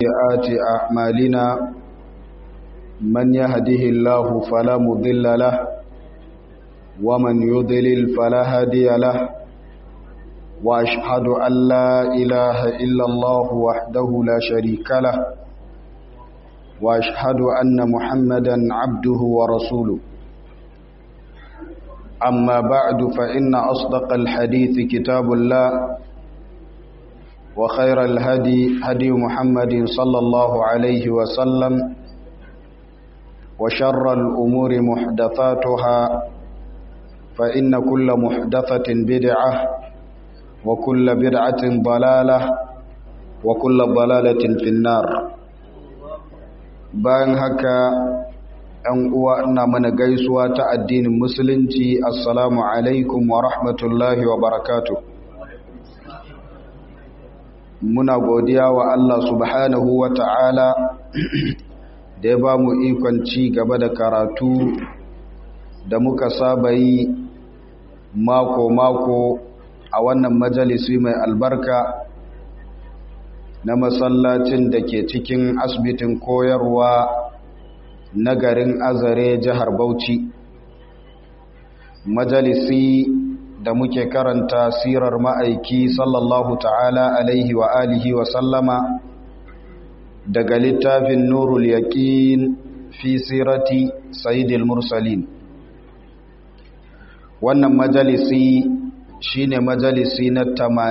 سيئات أعمالنا من يهده الله فلا مضل له ومن يضلل فلا هادي له وأشهد أن لا إله إلا الله وحده لا شريك له وأشهد أن محمدا عبده ورسوله أما بعد فإن أصدق الحديث كتاب الله وخير الهدي هدي محمد صلى الله عليه وسلم وشر الأمور محدثاتها فإن كل محدثة بدعة وكل بدعة ضلالة وكل ضلالة في النار bayan haka ‘yan uwa ina mana gaisuwa ta addinin musulunci assalamu alaikum wa rahmatullahi wa barakatu muna godiya wa Allah subhanahu wa ta'ala da ya ba mu ikon ci gaba da karatu da muka saba yi mako-mako a wannan majalisi mai albarka na masallacin da ke cikin asibitin koyarwa na garin azare jihar bauchi majalisi da muke karanta sirar ma'aiki sallallahu ta'ala alaihi wa alihi wa sallama daga littafin nurul yaqin fi sirati sayyidil mursalin wannan majalisi shine majalisi na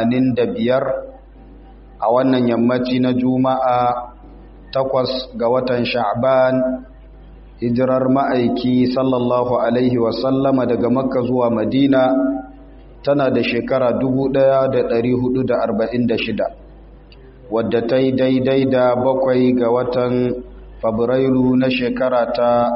85 a wannan yammaci na juma'a takwas ga watan sha'ban hijirar ma'aiki sallallahu alaihi wasallama daga makka zuwa madina tana da shekara 1446 wadda ta yi daidai da bakwai ga watan fabrairu na shekara ta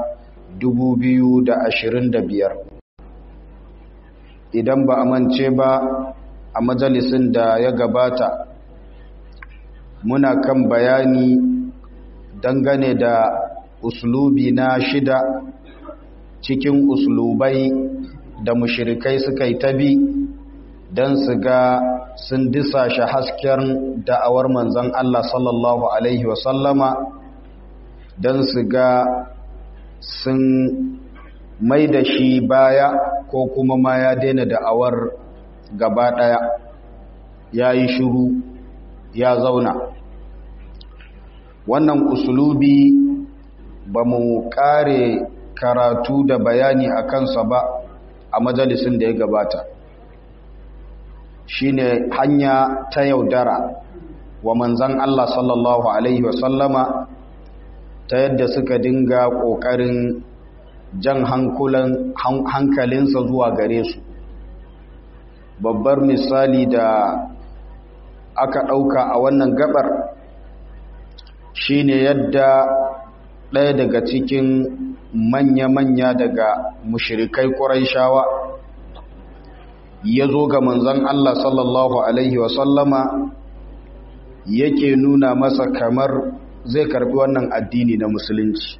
2025 idan ba a mance ba a majalisin da ya gabata muna kan bayani dangane da uslubi na shida cikin uslubai da mushirikai suka yi tabi don su ga sun disashe hasken da'awar manzan Allah sallallahu Alaihi wasallama don su ga sun mai da shi baya ko kuma ma ya daina da'awar gaba ɗaya ya yi shuru ya zauna wannan uslubi ba mu kare karatu da bayani a kansa ba a majalisin da ya gabata shine hanya ta yaudara wa manzan Allah sallallahu Alaihi wasallama ta yadda suka dinga ƙoƙarin jan hankalinsa zuwa gare su babbar misali da aka ɗauka a wannan gabar shine yadda ɗaya daga cikin manya-manya daga mushirikai ƙuraishawa ya zo ga manzan Allah sallallahu Alaihi wasallama yake nuna masa kamar zai karbi wannan addini na musulunci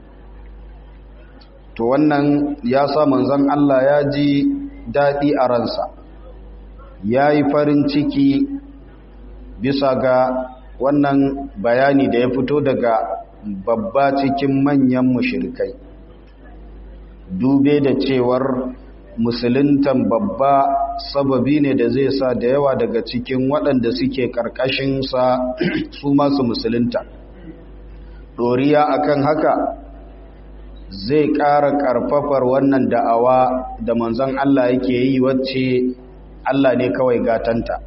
to wannan ya sa manzan Allah ya ji daɗi a ransa ya yi farin ciki bisa ga wannan bayani da ya fito daga babba cikin manyan mushirikai dube da cewar musuluntan babba sababi ne da zai sa da yawa daga cikin waɗanda suke ƙarƙashinsa su masu musulunta ɗoriya akan haka zai ƙara ƙarfafar wannan da'awa da manzon Allah yake yi wacce Allah ne kawai gatanta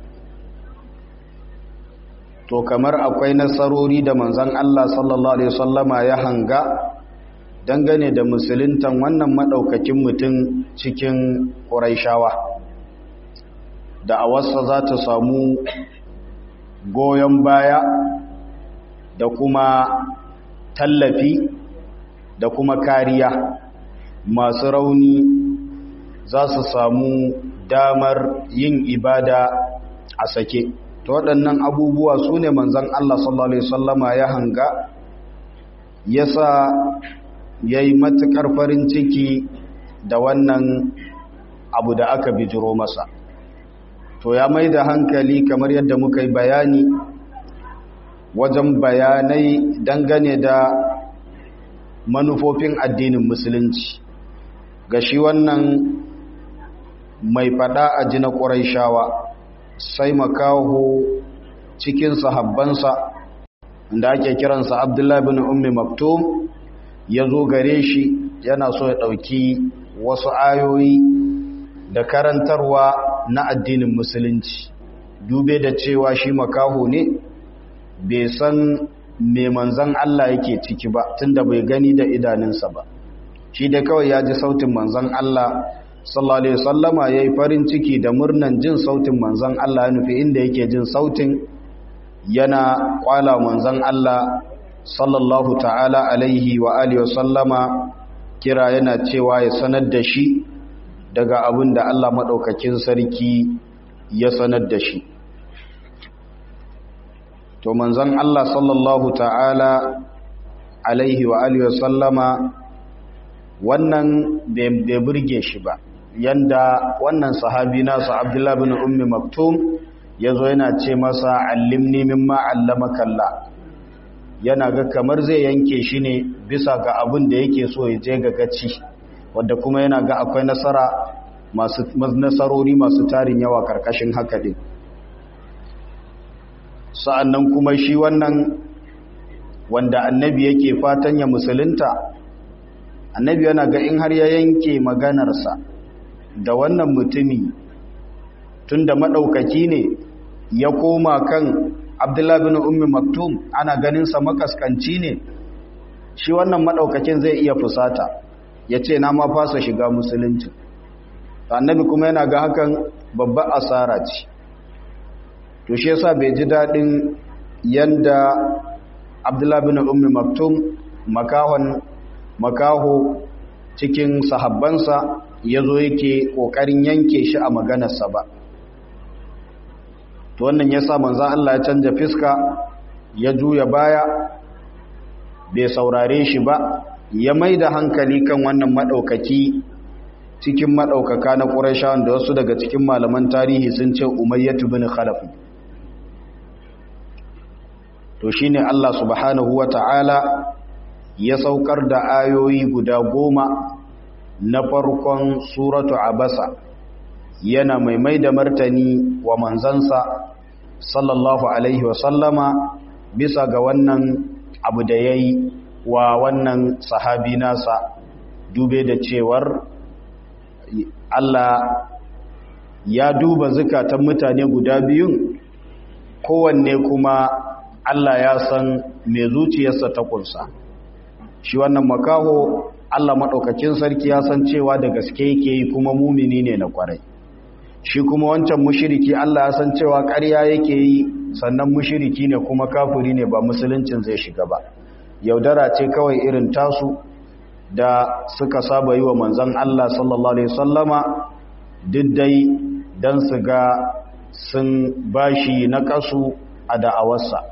to kamar akwai nasarori da manzon Allah sallallahu alaihi wasallama ya hanga dangane da musuluntan wannan madaukakin mutum cikin Qurayshawa da awarsa za ta samu goyon baya da kuma tallafi da kuma kariya masu rauni za su samu damar yin ibada a sake to waɗannan abubuwa su ne manzan Allah sallallahu Alaihi wasallama ya hanga ya sa ya yi matuƙar farin ciki da wannan abu da aka bijiro masa to ya mai da hankali kamar yadda muka yi bayani wajen bayanai dangane da manufofin addinin musulunci ga shi wannan mai fada a ji na ƙuraishawa sai makaho cikin sahabbansa da ake kiransa abdullahi bin ummi maktum ya zo gare shi yana so ya ɗauki wasu ayoyi da karantarwa na addinin musulunci dube da cewa shi makaho ne bai san me manzan Allah yake ciki ba tunda bai gani da idanunsa ba shi da kawai ya ji sautin manzan Allah sallallahu alaihi wasallama yayi farin ciki da murnan jin sautin manzan Allah ya nufi inda yake jin sautin yana kwala manzan Allah sallallahu ta'ala alaihi wa alihi wasallama kira yana cewa ya sanar da shi daga abin da Allah madaukakin sarki ya sanar da shi to manzan Allah sallallahu ta'ala alaihi wa alihi wasallama wannan bai burge shi ba yanda wannan sahabi nasu Abdullah bin Ummi Maktum yazo yana ce masa allimni mimma allamaka Allah yana ga kamar zai yanke shi ne bisa ga abin da yake so ya je ga gaci wanda kuma yana ga akwai nasara masu nasarori masu tarin yawa karkashin haka din sa'annan kuma shi wannan wanda annabi yake fatan ya musulunta annabi yana ga in har ya yanke maganarsa da wannan mutumi tunda maɗaukaki ne ya koma kan abdullahi bin ummi maktum ana ganinsa makaskanci ne shi wannan maɗaukakin zai iya fusata ya ce na ma fasa shiga musulunci annabi kuma yana ga hakan babbar asara ce to shi yasa bai ji daɗin yanda abdullahi bin ummi maktum makahon makaho cikin sahabbansa ya zo yake ƙoƙarin yanke shi a maganarsa ba to wannan ya sa manzan Allah ya canja fiska ya juya baya bai saurare shi ba ya mai da hankali kan wannan maɗaukaki cikin maɗaukaka na ƙurashawan da wasu daga cikin malaman tarihi sun ce umayyatu bin khalaf to shine Allah subhanahu wa ta'ala ya saukar da ayoyi guda goma na farkon suratu abasa yana mai mai da martani wa manzansa sallallahu alaihi wasallama bisa ga wannan abu da ya yi wa wannan sahabi nasa dube da cewar Allah ya duba zukatan mutane guda biyun kowanne kuma Allah ya san mai zuciyarsa ta kunsa shi wannan makaho Allah maɗaukakin sarki ya san cewa da gaske yake yi kuma mumini ne na kwarai shi kuma wancan mushiriki Allah ya san cewa ƙarya yake yi sannan mushiriki ne kuma kafiri ne ba musuluncin zai shiga ba yaudara ce kawai irin tasu da suka saba yi wa manzan Allah sallallahu alaihi wasallama diddai don su ga sun bashi na kasu a da'awarsa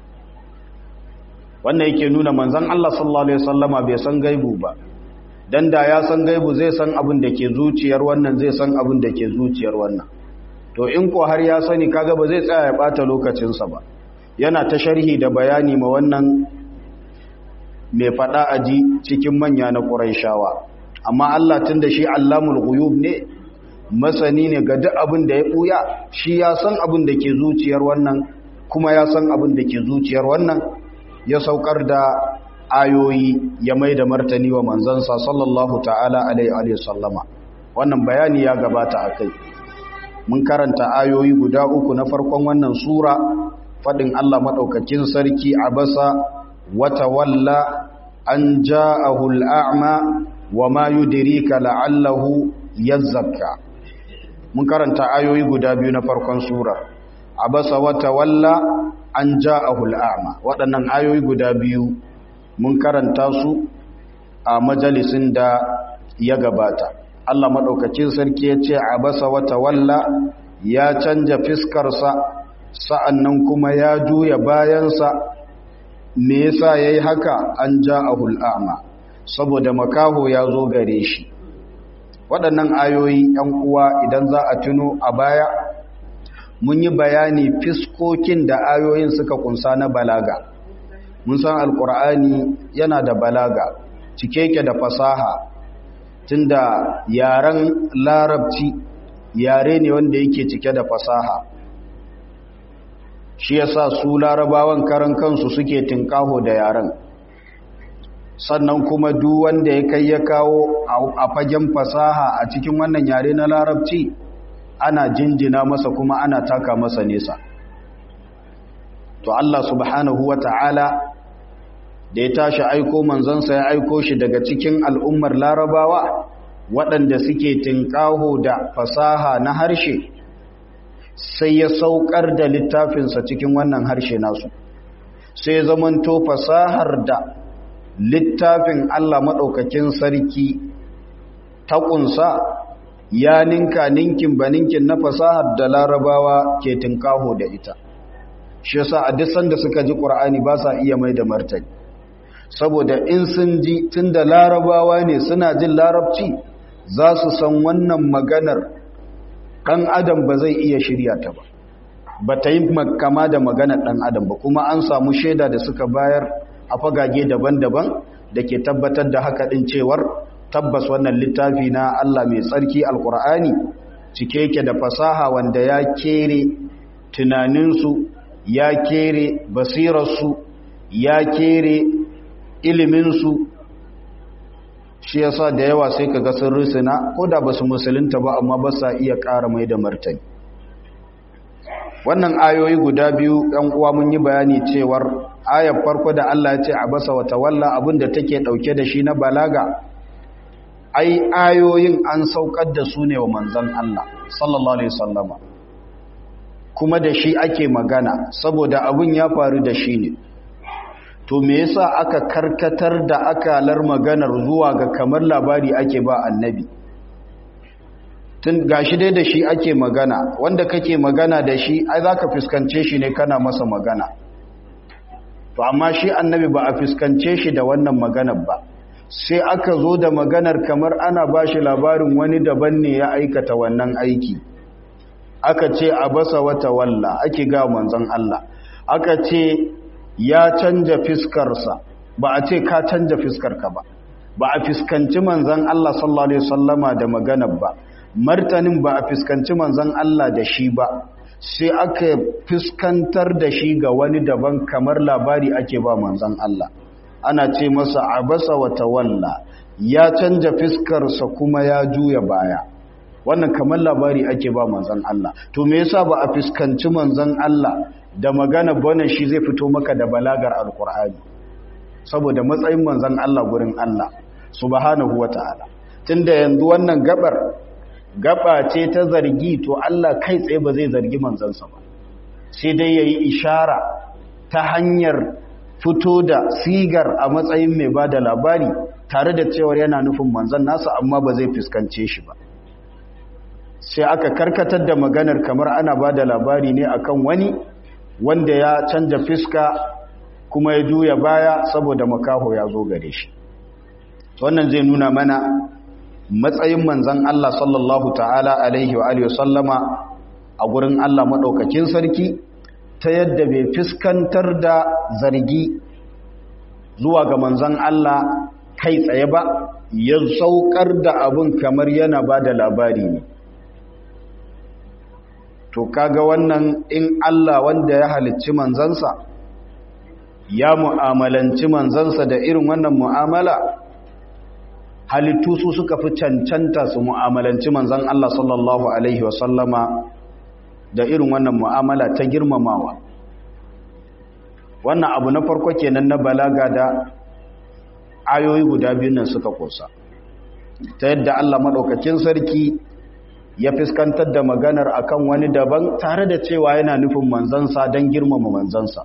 wannan yake nuna manzan Allah sallallahu alaihi wasallama bai san gaibu ba dan da ya san gaibu zai san abin da ke zuciyar wannan zai san abin da ke zuciyar wannan to in ko har ya sani kaga ba zai tsaya ya bata lokacinsa ba yana ta sharhi da bayani ma wannan mai fada aji cikin manya na Qurayshawa amma Allah tunda shi Allamul Ghuyub ne masani ne ga duk abin da ya buya shi ya san abin da ke zuciyar wannan kuma ya san abin da ke zuciyar wannan ya saukar da ayoyi ya mai da martani wa manzansa sallallahu ta'ala alaihi sallama wannan bayani ya gabata a kai mun karanta ayoyi guda uku na farkon wannan sura faɗin Allah maɗaukakin sarki a basa wata walla an ja'ahu al'a'ma wa ma yudrika la'allahu yazzakka mun karanta ayoyi guda biyu na farkon sura a basa wata walla an ja'ahu al'a'ma waɗannan ayoyi guda biyu mun karanta su a majalisin da ya gabata Allah maɗaukacin sarki ya ce a basa wata walla ya canja fiskarsa sa'annan kuma ya juya bayansa me yasa ya yi haka an ja a hul'ama saboda makaho ya zo gare shi waɗannan ayoyi ‘yan uwa idan za a tuno a baya mun yi bayani fiskokin da ayoyin suka kunsa na balaga mun san alkur'ani yana da balaga cike ke da fasaha tunda yaren larabci yare ne wanda yake cike da fasaha shi yasa su larabawan karan kansu suke tinkaho da yaren sannan kuma duk wanda ya kai ya kawo a fagen fasaha a cikin wannan yare na larabci ana jinjina masa kuma ana taka masa nesa to Allah subhanahu wa ta'ala da ya tashi aiko manzansa ya aiko shi daga cikin al'ummar larabawa waɗanda suke tinkaho da fasaha na harshe sai ya saukar da littafinsa cikin wannan harshe nasu sai zamanto fasahar da littafin Allah maɗaukakin sarki ta ƙunsa ya ninka ninkin ba ninkin na fasahar da larabawa ke tinkaho da ita shi yasa a duk sanda suka ji ƙur'ani ba sa iya mai da martani saboda in sun ji tun da larabawa ne suna jin larabci za su san wannan maganar ɗan adam ba zai iya shirya ta ba ba ta yi kama da maganar ɗan adam ba kuma an samu shaida da suka bayar a fagage daban-daban da ke tabbatar da haka ɗin cewar tabbas wannan littafi na Allah mai tsarki alkur'ani cike yake da fasaha wanda ya kere tunaninsu ya kere basirarsu ya kere iliminsu shi yasa da yawa sai kaga sun rusuna ko da basu musulunta ba amma ba sa iya ƙara mai da martani wannan ayoyi guda biyu ɗan uwa mun yi bayani cewar ayar farko da Allah ya ce abasa wa tawalla abinda take ɗauke da shi na balaga ai ayoyin an saukar da su ne wa manzon Allah sallallahu alaihi wasallama kuma da shi ake magana saboda abin ya faru da shi ne to me yasa aka karkatar da akalar maganar zuwa ga kamar labari ake ba annabi tun gashi dai da shi ake magana wanda kake magana da shi ai zaka fuskance shi ne kana masa magana to amma shi annabi ba a fuskance shi da wannan maganar ba sai aka zo da maganar kamar ana bashi labarin wani daban ne ya aikata wannan aiki aka ce abasa wata walla ake ga manzon Allah aka ce ya canja fiskarsa ba a ce ka canja fiskarka ba ba a fiskanci manzan Allah sallallahu alaihi wasallama da maganar ba martanin ba a fiskanci manzan Allah da shi ba sai aka fiskantar da shi ga wani daban kamar labari ake ba manzan Allah ana ce masa abasa wa tawalla ya canja fiskarsa kuma ya juya baya wannan kamar labari ake ba manzan Allah to me yasa ba a fiskanci manzan Allah da magana bane shi zai fito maka da balagar alkur'ani saboda matsayin manzan Allah gurin Allah subhanahu wata'ala tunda yanzu wannan gabar gaba ce ta zargi to Allah kai tsaye ba zai zargi manzansa ba sai dai yayi ishara ta hanyar fito da sigar a matsayin mai bada labari tare da cewar yana nufin manzan nasa amma ba zai fuskance shi ba sai aka karkatar da maganar kamar ana bada labari ne akan wani wanda ya canja fiska kuma ya juya baya saboda makaho ya zo gare shi wannan zai nuna mana matsayin manzan Allah sallallahu ta'ala alaihi wa alihi sallama a gurin Allah maɗaukakin sarki ta yadda bai fiskantar da zargi zuwa ga manzan Allah kai tsaye ba ya saukar da abin kamar yana ba da labari ne to kaga wannan in Allah wanda ya halicci manzansa ya mu'amalanci manzansa da irin wannan mu'amala halittu su suka fi cancanta su mu'amalanci manzan Allah sallallahu alaihi wasallama da irin wannan mu'amala ta girmamawa wannan abu na farko kenan na balaga da ayoyi guda biyu nan suka kosa ta yadda Allah madaukakin sarki ya fiskantar da maganar akan wani daban tare da cewa yana nufin manzansa don girmama manzansa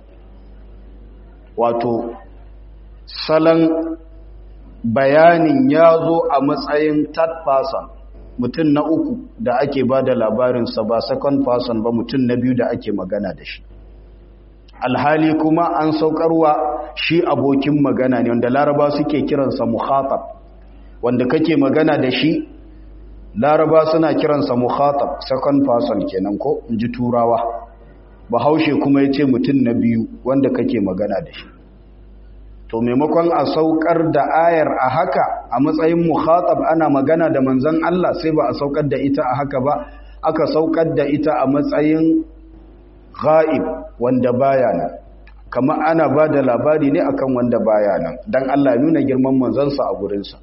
wato salon bayanin ya zo a matsayin third person mutum na uku da ake ba da labarinsa ba second person ba mutum na biyu da ake magana da shi alhali kuma an saukarwa shi abokin magana ne wanda laraba suke kiransa muhatab wanda kake magana da shi laraba suna kiransa mukhatab second person kenan ko in ji turawa bahaushe kuma ya ce mutum na biyu wanda kake magana da shi to maimakon a saukar da ayar a haka a matsayin mukhatab ana magana da manzon Allah sai ba a saukar da ita a haka ba aka saukar da ita a matsayin ghaib wanda baya nan kamar ana ba da labari ne akan wanda baya nan dan Allah nuna girman manzansa a gurinsa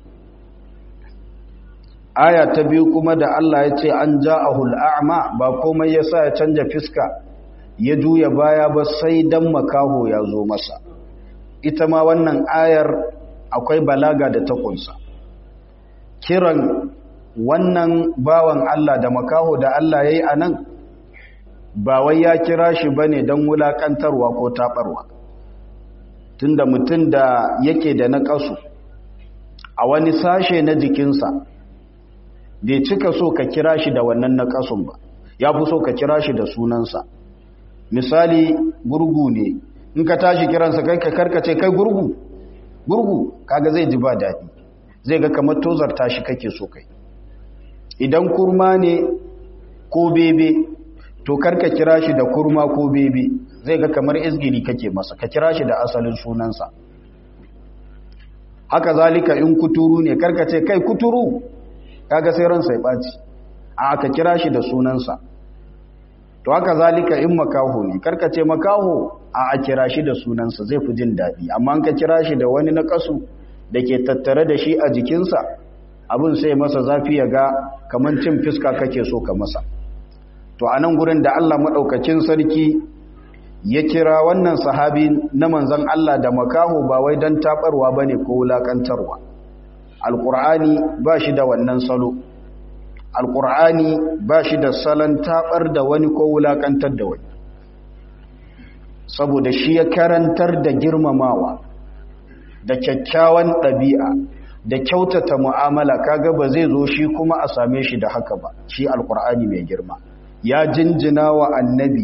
aya ta biyu kuma da Allah ya ce an ja'ahul a'ma ba komai yasa ya canja fiska ya juya baya ba sai dan makaho ya zo masa ita ma wannan ayar akwai balaga da ta kunsa kiran wannan bawan Allah da makaho da Allah yayi anan ba wai ya kira shi bane dan wulakantarwa ko tabarwa tunda mutum da yake da naƙasu a wani sashe na jikinsa bai cika so ka kira shi da wannan naƙasun ba ya fi so ka kira shi da sunansa misali gurgu ne in ka tashi kiransa kai ka karkace kai gurgu gurgu kaga zai ji ba daɗi zai ga kamar tozar tashi kake so kai idan kurma ne ko bebe to karka kira shi da kurma ko bebe zai ga kamar izgiri kake masa ka kira shi da asalin sunansa haka zalika in kuturu ne karkace kai kuturu kaga sai ransa ya ɓaci a ka kira shi da sunansa to haka zalika in makaho ne karkace makaho a a kira shi da sunansa zai fi jin daɗi amma ka kira shi da wani na kasu da ke tattare da shi a jikinsa abin sai masa zafi ya ga kamar cin fiska kake so ka masa to a nan gurin da Allah maɗaukakin sarki ya kira wannan sahabi na manzan Allah da makaho ba wai don taɓarwa ba ne ko wulaƙantarwa alƙur'ani ba shi da wannan salo alƙur'ani ba shi da salon taɓar da wani ko wulaƙantar da wani saboda shi ya karantar da girmamawa da kyakkyawan ɗabi'a da kyautata mu'amala kaga ba zai zo shi kuma a same shi da haka ba shi alƙur'ani mai girma ya jinjina wa annabi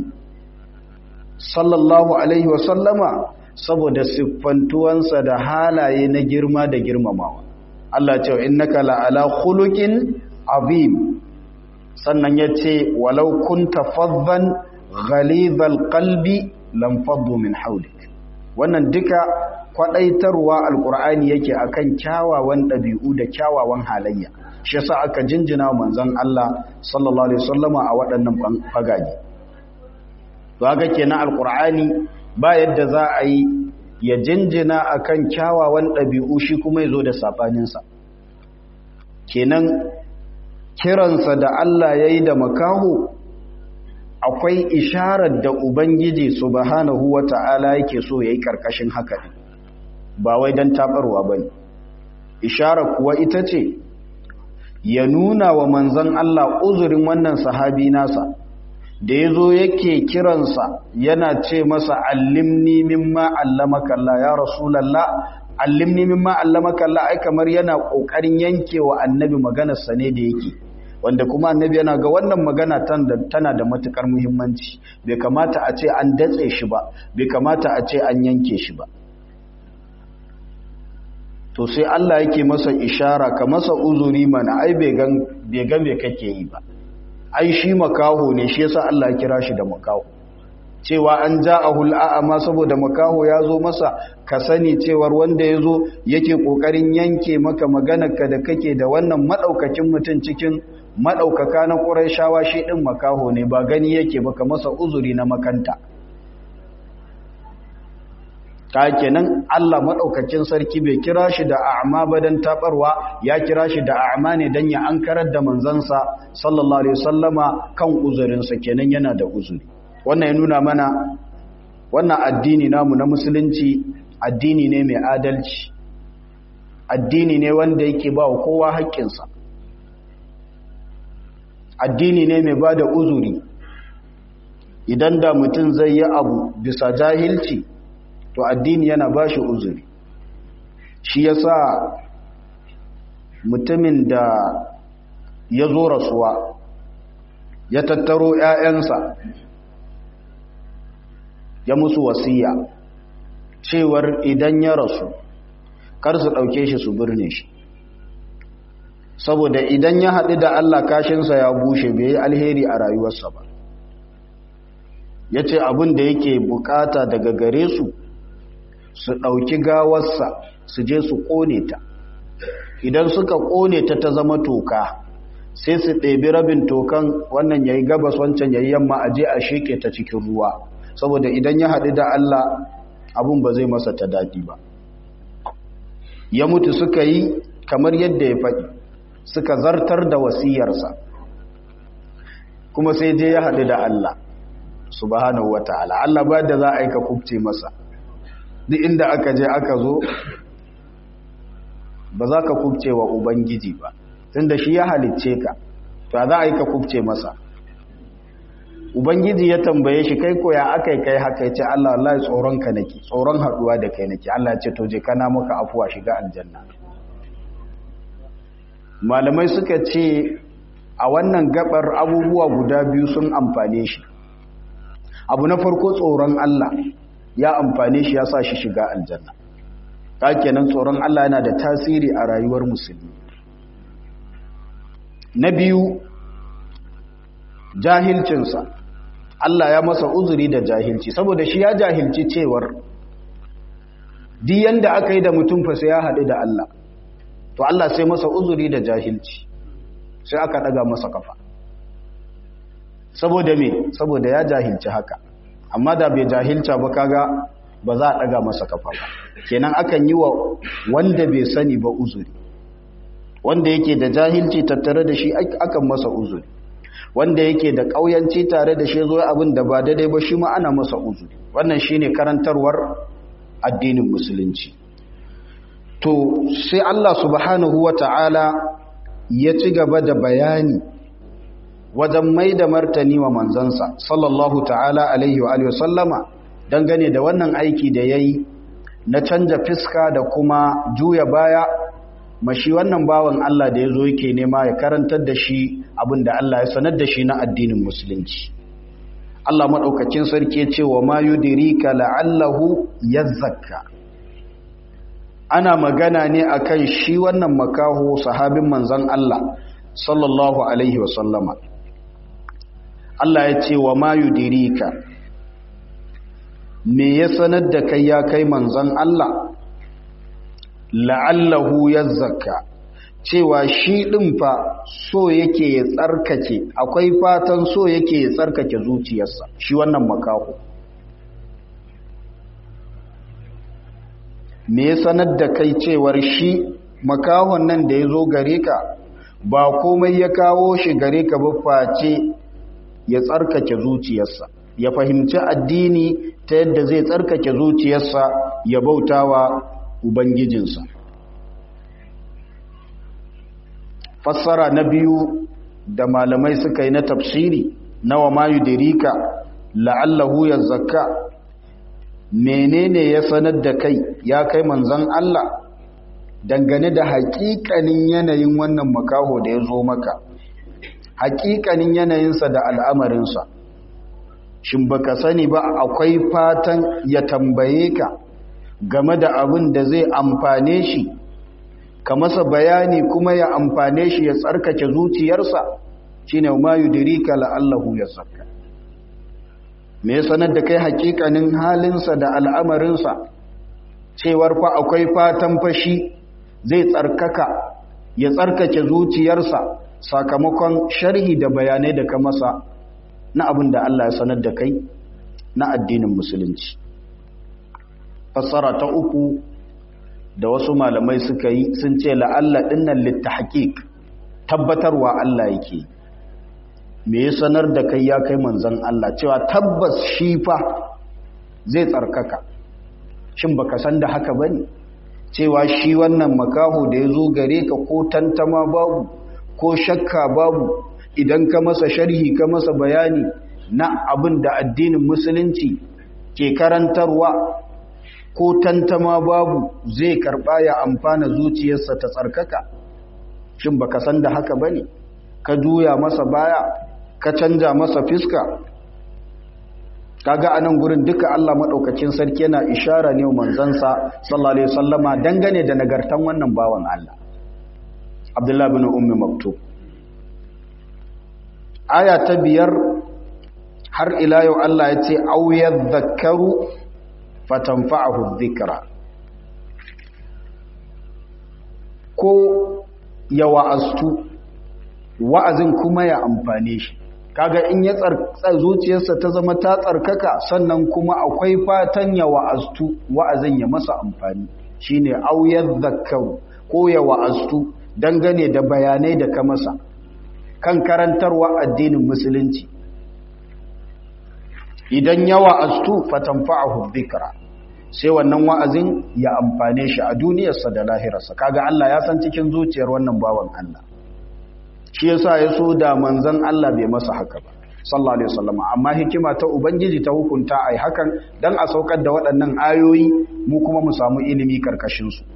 sallallahu alaihi wasallama saboda siffantuwansa da halaye na girma da girmamawa Allah ce innaka la'ala khuluqin azim sannan yace walau kunta faddan ghalidhal qalbi lam faddu min hawlik wannan duka kwadaitarwa alqur'ani yake akan kyawawan dabi'u da kyawawan halayya shi yasa aka jinjina manzon Allah sallallahu alaihi wasallama a waɗannan fagaji to haka kenan alqur'ani ba yadda za a yi ya jinjina akan kyawawan ɗabi'u shi kuma ya zo da saɓaninsa kenan kiransa da Allah ya yi da makaho akwai isharar da Ubangiji subhanahu wa ta'ala yake so ya yi ƙarƙashin haka ne ba wai don taɓarwa ba ne isharar kuwa ita ce ya nuna wa manzan Allah uzurin wannan sahabi nasa da ya zo yake kiransa yana ce masa allimni mimma allamaka Allah ya rasulallah allimni mimma allamaka Allah ai kamar yana kokarin yankewa annabi maganar sa ne da yake wanda kuma annabi yana ga wannan magana tana da matukar muhimmanci bai kamata a ce an datse shi ba bai kamata a ce an yanke shi ba to sai Allah yake masa ishara ka masa uzuri mana ai bai gan bai ga me kake yi ba ai shi makaho ne shi yasa Allah ya kira shi da makaho cewa an ja'ahu al'ama saboda makaho ya zo masa ka sani cewar wanda ya zo yake kokarin yanke maka maganarka da kake da wannan madaukakin mutum cikin madaukaka na Qurayshawa shi din makaho ne ba gani yake baka masa uzuri na makanta ta kenan Allah madaukakin sarki bai kira shi da a'ma ba dan tabarwa ya kira shi da a'ma ne dan ya ankarar da manzansa sallallahu alaihi wasallama kan uzurinsa kenan yana da uzuri wannan ya nuna mana wannan addini namu na musulunci addini ne mai adalci addini ne wanda yake ba wa kowa haƙƙinsa addini ne mai ba da uzuri idan da mutum zai yi abu bisa jahilci to addini yana ba shi uzuri shi yasa mutumin da ya zo rasuwa ya tattaro 'ya'yansa ya musu wasiya cewar idan ya rasu kar su ɗauke shi su birne shi saboda idan ya haɗu da Allah kashinsa ya bushe bai yi alheri a rayuwarsa ba ya ce abin da yake bukata daga gare su su ɗauki gawarsa su je su ƙone ta idan suka ƙone ta ta zama toka sai su ɗebi rabin tokan wannan ya yi gabas wancan ya yi yamma a je a sheke ta cikin ruwa saboda idan ya haɗu da Allah abin ba zai masa ta daɗi ba ya mutu suka yi kamar yadda ya faɗi suka zartar da wasiyarsa kuma sai je ya haɗu da Allah subhanahu wata'ala Allah ba da za a yi ka kubce masa duk inda aka je aka zo ba za ka kubce wa ubangiji ba tunda shi ya halicce ka to za a yi ka kubce masa ubangiji ya tambaye shi kai ko ya aka yi kai haka ya ce Allah wallahi tsoron ka nake tsoron haɗuwa da kai nake Allah ya ce to je kana maka afuwa shiga aljanna malamai suka ce a wannan gabar abubuwa guda biyu sun amfane shi abu na farko tsoron Allah ya amfane shi ya sa shi shiga aljanna ta kenan tsoron Allah yana da tasiri a rayuwar musulmi na biyu jahilcinsa Allah ya masa uzuri da jahilci saboda shi ya jahilci cewar duk yanda aka yi da mutum fa sai ya haɗu da Allah to Allah sai masa uzuri da jahilci sai aka ɗaga masa kafa saboda me saboda ya jahilci haka amma da bai jahilta ba kaga ba za a ɗaga masa kafa ba kenan akan yi wa wanda bai sani ba uzuri wanda yake da jahilci tattare da shi akan masa uzuri wanda yake da ƙauyanci tare da shi zo abin da ba daidai ba shi ma ana masa uzuri wannan shine karantarwar addinin musulunci to sai Allah subhanahu wata'ala ya ci gaba da bayani wajen mai da martani wa manzansa sallallahu ta'ala alaihi wa alihi sallama dangane da wannan aiki da yayi na canja fiska da kuma juya baya mashi wannan bawan Allah da yazo yake nema ya karantar da shi abinda Allah ya sanar da shi na addinin musulunci Allah madaukakin sarki ya ce wa ma yudrika la'allahu yazzakka ana magana ne akan shi wannan makaho sahabin manzon Allah sallallahu alaihi wa sallama Allah ya ce wa ma yudirika me ya sanar da kai ya kai manzon Allah la'allahu yazzaka cewa shi din fa so yake ya tsarkake akwai fatan so yake ya tsarkake zuciyarsa shi wannan makaho me ya sanar da kai cewar shi makahon nan da ya zo gare ka ba komai ya kawo shi gare ka ba face ya tsarkake zuciyarsa ya fahimci addini ta yadda zai tsarkake zuciyarsa ya bautawa ubangijinsa fassara na biyu da malamai suka yi na tafsiri nawa mayu dirika la'allahu ya zakka menene ya sanar da kai ya kai manzan Allah dangane da hakikanin yanayin wannan makaho da ya zo maka hakikanin yanayinsa da al'amarinsa shin baka sani ba akwai fatan ya tambaye ka game da abin da zai amfane shi ka masa bayani kuma ya amfane shi ya tsarkake zuciyarsa shine ma yudrika la'allahu yazakka me sanar da kai hakikanin halinsa da al'amarinsa cewar fa akwai fatan fashi zai tsarkaka ya tsarkake zuciyarsa sakamakon sharhi da bayanai da ka masa na abin da Allah ya sanar da kai na addinin musulunci fassara ta uku da wasu malamai suka yi sun ce la'alla dinnan littahqiq tabbatarwa Allah yake me ya sanar da kai ya kai manzon Allah cewa tabbas shi fa zai tsarkaka shin baka san da haka bane cewa shi wannan makaho da ya zo gare ka ko tantama babu ko shakka babu idan ka masa sharhi ka masa bayani na abin da addinin musulunci ke karantarwa ko tantama babu zai karba ya amfana zuciyarsa ta tsarkaka shin baka san da haka bane ka juya masa baya ka canja masa fiska kaga anan gurin duka Allah madaukakin sarki yana ishara ne manzansa sallallahu alaihi wasallama dangane da nagartan wannan bawan Allah abdullahi bin ummi maktub aya ta biyar har ila yau Allah ya ce auyar zakaru fatanfa'ahu dhikra ko ya wa'astu wa'azin kuma ya amfane shi kaga in ya tsarka zuciyarsa ta zama ta tsarkaka sannan kuma akwai fatan ya wa'astu wa'azin ya masa amfani shine auyar zakaru ko ya wa'astu dangane da bayanai da ka masa kan karantarwa addinin musulunci idan ya wa'astu fatanfa'ahu dhikra sai wannan wa'azin ya amfane shi a duniyarsa da lahirarsa kaga Allah ya san cikin zuciyar wannan bawan Allah shi yasa ya so da manzon Allah bai masa haka ba sallallahu alaihi wasallam amma hikima ta ubangiji ta hukunta ai hakan dan a saukar da waɗannan ayoyi mu kuma mu samu ilimi karkashin su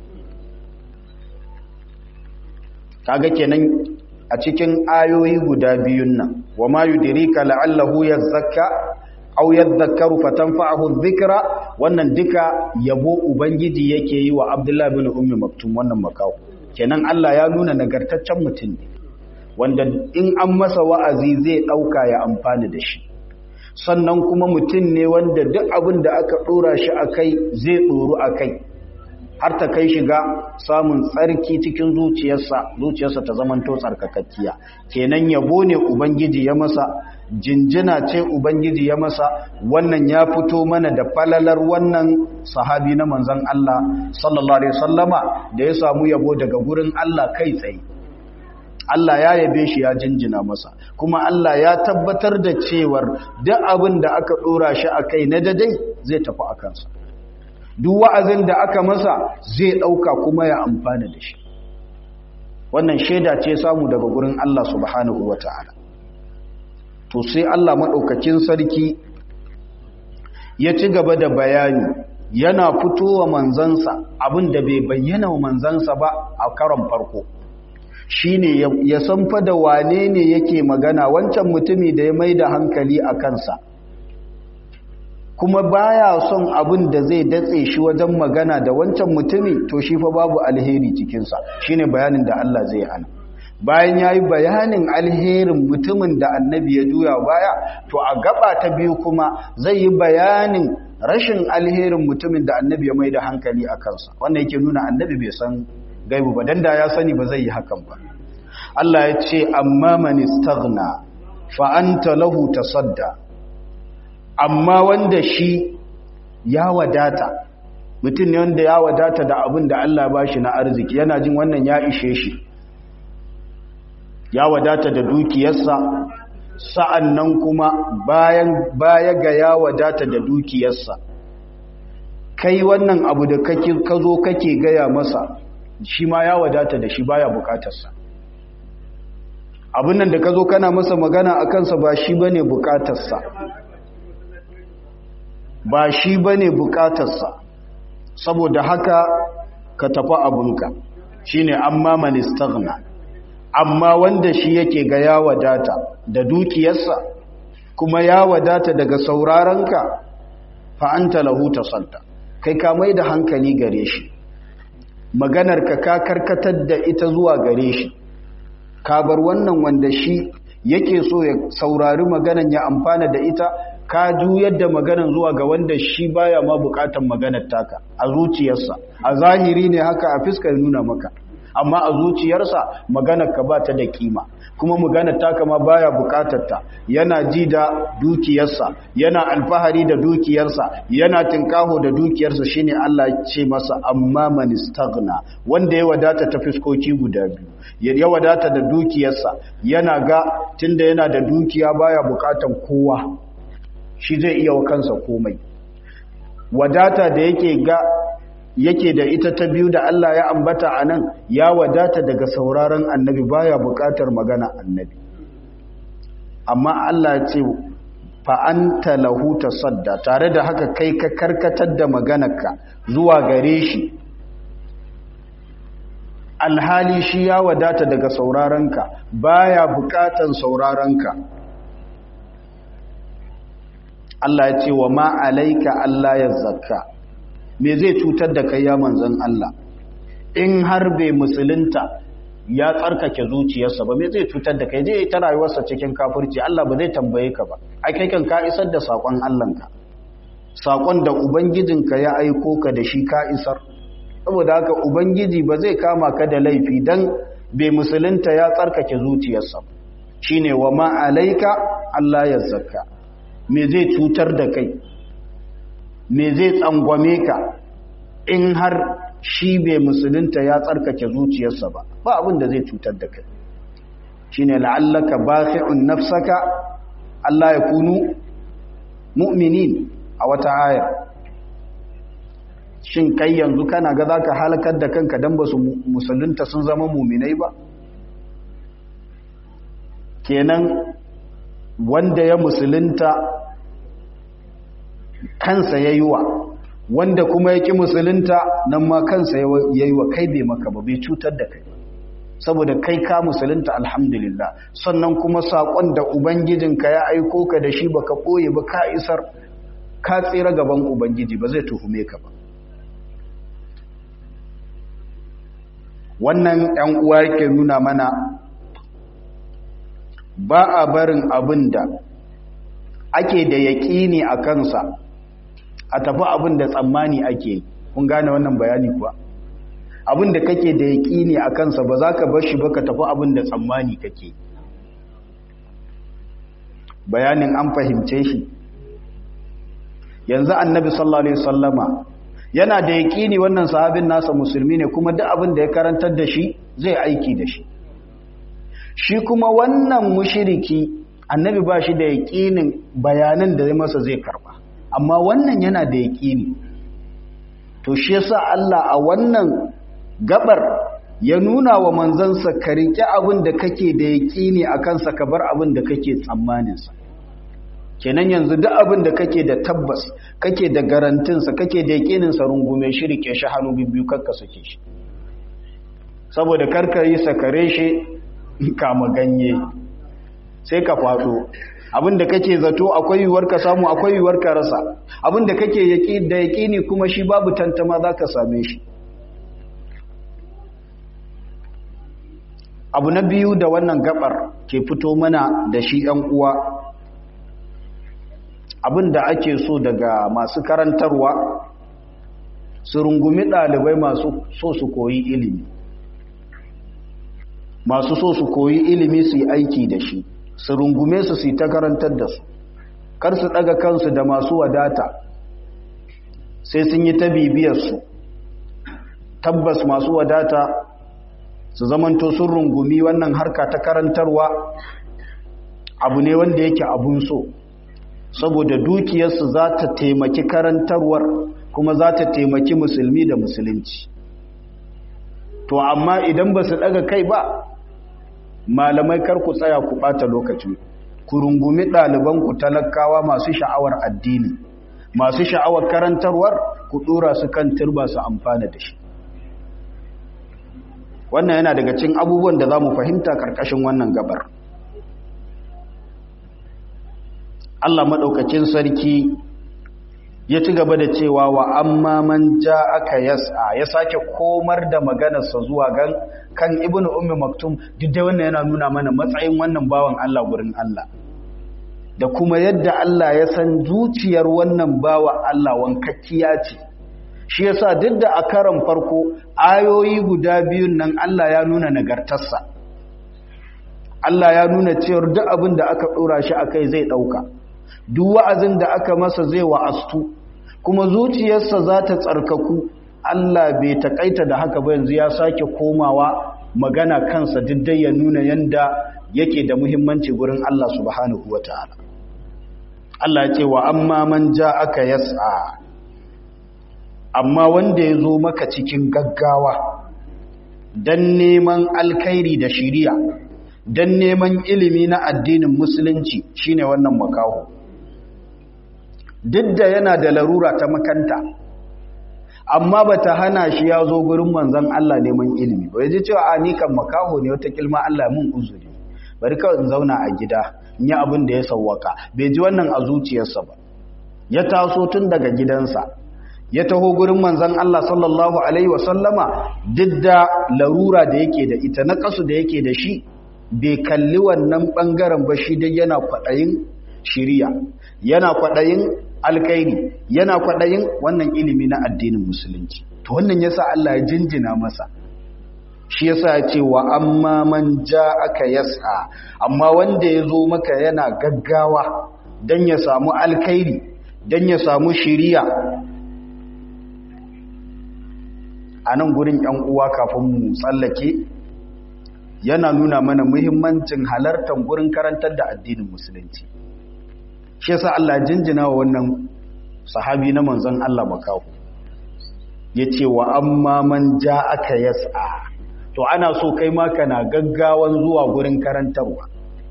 kaga kenan a cikin ayoyi guda biyun nan wa ma yudrika la'allahu yazakka aw yadhakkaru fatanfa'ahu dhikra wannan duka yabo ubangiji yake yi wa Abdullah bin Ummi Maktum wannan makawo kenan Allah ya nuna nagartaccen mutum ne wanda in an masa wa'azi zai dauka ya amfani da shi sannan kuma mutum ne wanda duk abin da aka dora shi akai zai doru akai har ta kai shiga samun tsarki cikin zuciyarsa zuciyarsa ta zamanto tsarkakakkiya kenan yabo ne ubangiji ya masa jinjina ce ubangiji ya masa wannan ya fito mana da falalar wannan sahabi na manzon Allah sallallahu alaihi wasallama da ya samu yabo daga gurin Allah kai tsaye Allah ya yabe shi ya jinjina masa kuma Allah ya tabbatar da cewar duk abin da aka dora shi akai na dadai zai tafi a kansa duk wa'azin da aka masa zai ɗauka kuma ya amfana da shi wannan shaida ce samu daga gurin Allah subhanahu wa ta'ala to sai Allah maɗaukakin sarki ya ci gaba da bayani yana fitowa manzansa abin da bai bayyana wa manzansa ba a karon farko shine ya san fa da wane ne yake magana wancan mutumi da ya mai da hankali a kansa kuma baya son abin da zai datse shi wajen magana da wancan mutumi to shi fa babu alheri cikinsa shine bayanin da Allah zai hana bayan yayi bayanin alherin mutumin da annabi ya juya baya to a gaba ta biyu kuma zai yi bayanin rashin alherin mutumin da annabi ya mai da hankali a kansa wannan yake nuna annabi bai san gaibu ba dan da ya sani ba zai yi hakan ba Allah ya ce amma man istaghna fa anta lahu tasadda amma wanda shi ya wadata mutum ne wanda ya wadata da abin da Allah ba shi na arziki yana jin wannan ya ishe shi ya wadata da dukiyarsa sa'an nan kuma bayan baya ga ya wadata da dukiyarsa kai wannan abu da ka zo kake gaya masa shi ma ya wadata da shi baya bukatarsa abin nan da ka zo kana masa magana a kansa ba shi ba ne bukatarsa ba shi ba ne bukatarsa saboda haka ka tafi abinka shi ne amma manistagna amma wanda shi yake ga ya wadata da dukiyarsa kuma ya wadata daga saurarenka fa'anta lahu tasadda kai ka mai da hankali gare shi maganarka ka karkatar da ita zuwa gare shi ka bar wannan wanda shi yake so ya saurari maganan ya amfana da ita ka juyar da maganan zuwa ga wanda shi baya ma bukatan maganar taka a zuciyarsa a zahiri ne haka a fiskar nuna maka amma a zuciyarsa maganar ka ba ta da kima kuma maganar taka ma baya bukatar ta yana ji da dukiyarsa yana alfahari da dukiyarsa yana tinkaho da dukiyarsa shine Allah ya ce masa amma man istaghna wanda ya wadata ta fiskoki guda biyu ya wadata da dukiyarsa yana ga tunda yana da dukiya baya bukatan kowa shi zai iya wa kansa komai wadata da yake ga yake da ita ta biyu da Allah ya ambata a nan ya wadata daga sauraron annabi baya bukatar magana annabi amma Allah ya ce fa'anta lahu tasadda tare da haka kai ka karkatar da maganarka zuwa gare shi alhali shi ya wadata daga sauraronka baya bukatan sauraronka Allah ya ce wa ma alaika Allah ya zakka me zai cutar da kai ya manzon Allah in har bai musulunta ya tsarkake zuciyarsa ba me zai cutar da kai zai ta rayuwarsa cikin kafirci Allah ba zai tambaye ka ba ai kai kan ka isar da sakon Allahnka sakon da ubangijinka ya aiko ka da shi ka isar saboda haka ubangiji ba zai kama ka da laifi dan bai musulunta ya tsarkake zuciyarsa shine wa ma alaika Allah ya zakka me zai cutar da kai me zai tsangwame ka in har shi bai musulunta ya tsarkake zuciyarsa ba ba abin da zai cutar da kai shine la'allaka bakhi'un nafsaka Allah ya kunu mu'minin a wata aya shin kai yanzu kana ga zaka halakar da kanka dan basu musulunta sun zama mu'minai ba kenan wanda ya musulunta kansa yayi wa wanda kuma yake musulunta nan ma kansa yayi wa kai bai maka ba bai cutar da kai saboda kai ka musulunta alhamdulillah sannan kuma sakon da ubangijinka ya aiko ka da shi baka koye ba ka isar ka tsira gaban ubangiji ba zai tuhume ka ba wannan ‘yan uwa yake nuna mana ba a barin abin da ake da yaƙini a kansa a tafi abin da tsammani ake kun gane wannan bayani kuwa abin da kake da yaƙini a kansa ba za ka bar shi ba ka tafi abin da tsammani kake bayanin an fahimce shi yanzu annabi sallallahu alaihi wasallama yana da yaƙini wannan sahabin nasa musulmi ne kuma duk abin da ya karantar da shi zai aiki da shi shi kuma wannan mushiriki annabi ba shi da yaƙinin bayanan da zai masa zai karba amma wannan yana da yaƙini to shi yasa Allah a wannan gabar ya nuna wa manzansa ka riƙe abin da kake da yaƙini a kansa ka bar abin da kake tsammaninsa kenan yanzu duk abin da kake da tabbas kake da garantinsa kake da yaƙininsa rungume shi rike shi hannu biyu karka sake shi saboda karka yi sakare shi kama ganye sai ka faɗo abin da kake zato akwai yiwuwar ka samu akwai yiwuwar ka rasa abin da kake da yaƙini kuma shi babu tantama za ka same shi abu na biyu da wannan gabar ke fito mana da shi ‘yan uwa abin da ake so daga masu karantarwa su rungumi ɗalibai masu so su koyi ilimi masu so su koyi ilimi su yi aiki da shi su rungume su su yi ta karantar da su kar su ɗaga kansu da masu wadata sai sun yi ta bibiyarsu tabbas masu wadata su zamanto sun rungumi wannan harka ta karantarwa abu ne wanda yake abun so saboda dukiyarsu za ta taimaki karantarwar kuma za ta taimaki musulmi da musulunci to amma idan ba su daga kai ba malamai kar ku tsaya ku bata lokacin ku rungumi ɗalibanku talakawa masu sha'awar addini masu sha'awar karantarwar ku ɗora su kan turba su amfana da shi wannan yana daga cin abubuwan da za mu fahimta ƙarƙashin wannan gabar Allah maɗaukacin sarki ya ci gaba da cewa wa amma man ja aka yasa ya sake komar da maganarsa zuwa gan kan ibnu ummi maktum duk da wannan yana nuna mana matsayin wannan bawan Allah gurin Allah da kuma yadda Allah ya san zuciyar wannan bawa Allah wankakkiya ce shi yasa duk da a karan farko ayoyi guda biyun nan Allah ya nuna nagartarsa Allah ya nuna cewar duk abin da aka dora shi akai zai dauka duk wa'azin da aka masa zai wa'astu kuma zuciyarsa za ta tsarkaku Allah bai takaita da haka ba yanzu ya sake komawa magana kansa diddai ya nuna yanda yake da muhimmanci gurin Allah subhanahu wataala Allah ya ce wa amma man aka yas'a amma wanda ya zo maka cikin gaggawa dan neman alkhairi da shiriya dan neman ilimi na addinin musulunci shine wannan makaho duk da yana da larura ta makanta amma ba ta hana shi ya zo gurin manzan Allah neman ilimi ba ya ji cewa a ni kan makaho ne wata kilma Allah mun uzuri bari kawai in zauna a gida in yi abin da ya sauwaka bai ji wannan a zuciyarsa ba ya taso tun daga gidansa ya taho gurin manzan Allah sallallahu Alaihi wasallama duk da larura da yake da ita na ƙasu da yake da shi bai kalli wannan ɓangaren ba shi dai yana kwaɗayin shiriya yana kwaɗayin alkairi yana kwaɗayin wannan ilimi na addinin musulunci to wannan yasa Allah ya jinjina masa shi yasa ya ce wa amma man ja aka yasa amma wanda ya zo maka yana gaggawa don ya samu alkairi don ya samu shiriya a nan gurin ‘yan uwa kafin mu tsallake yana nuna mana muhimmancin halartar gurin karantar da addinin musulunci shi yasa Allah jinjina wa wannan sahabi na manzon Allah makahu ya ce wa amma man ja aka yasa to ana so kai ma kana gaggawan zuwa gurin karantarwa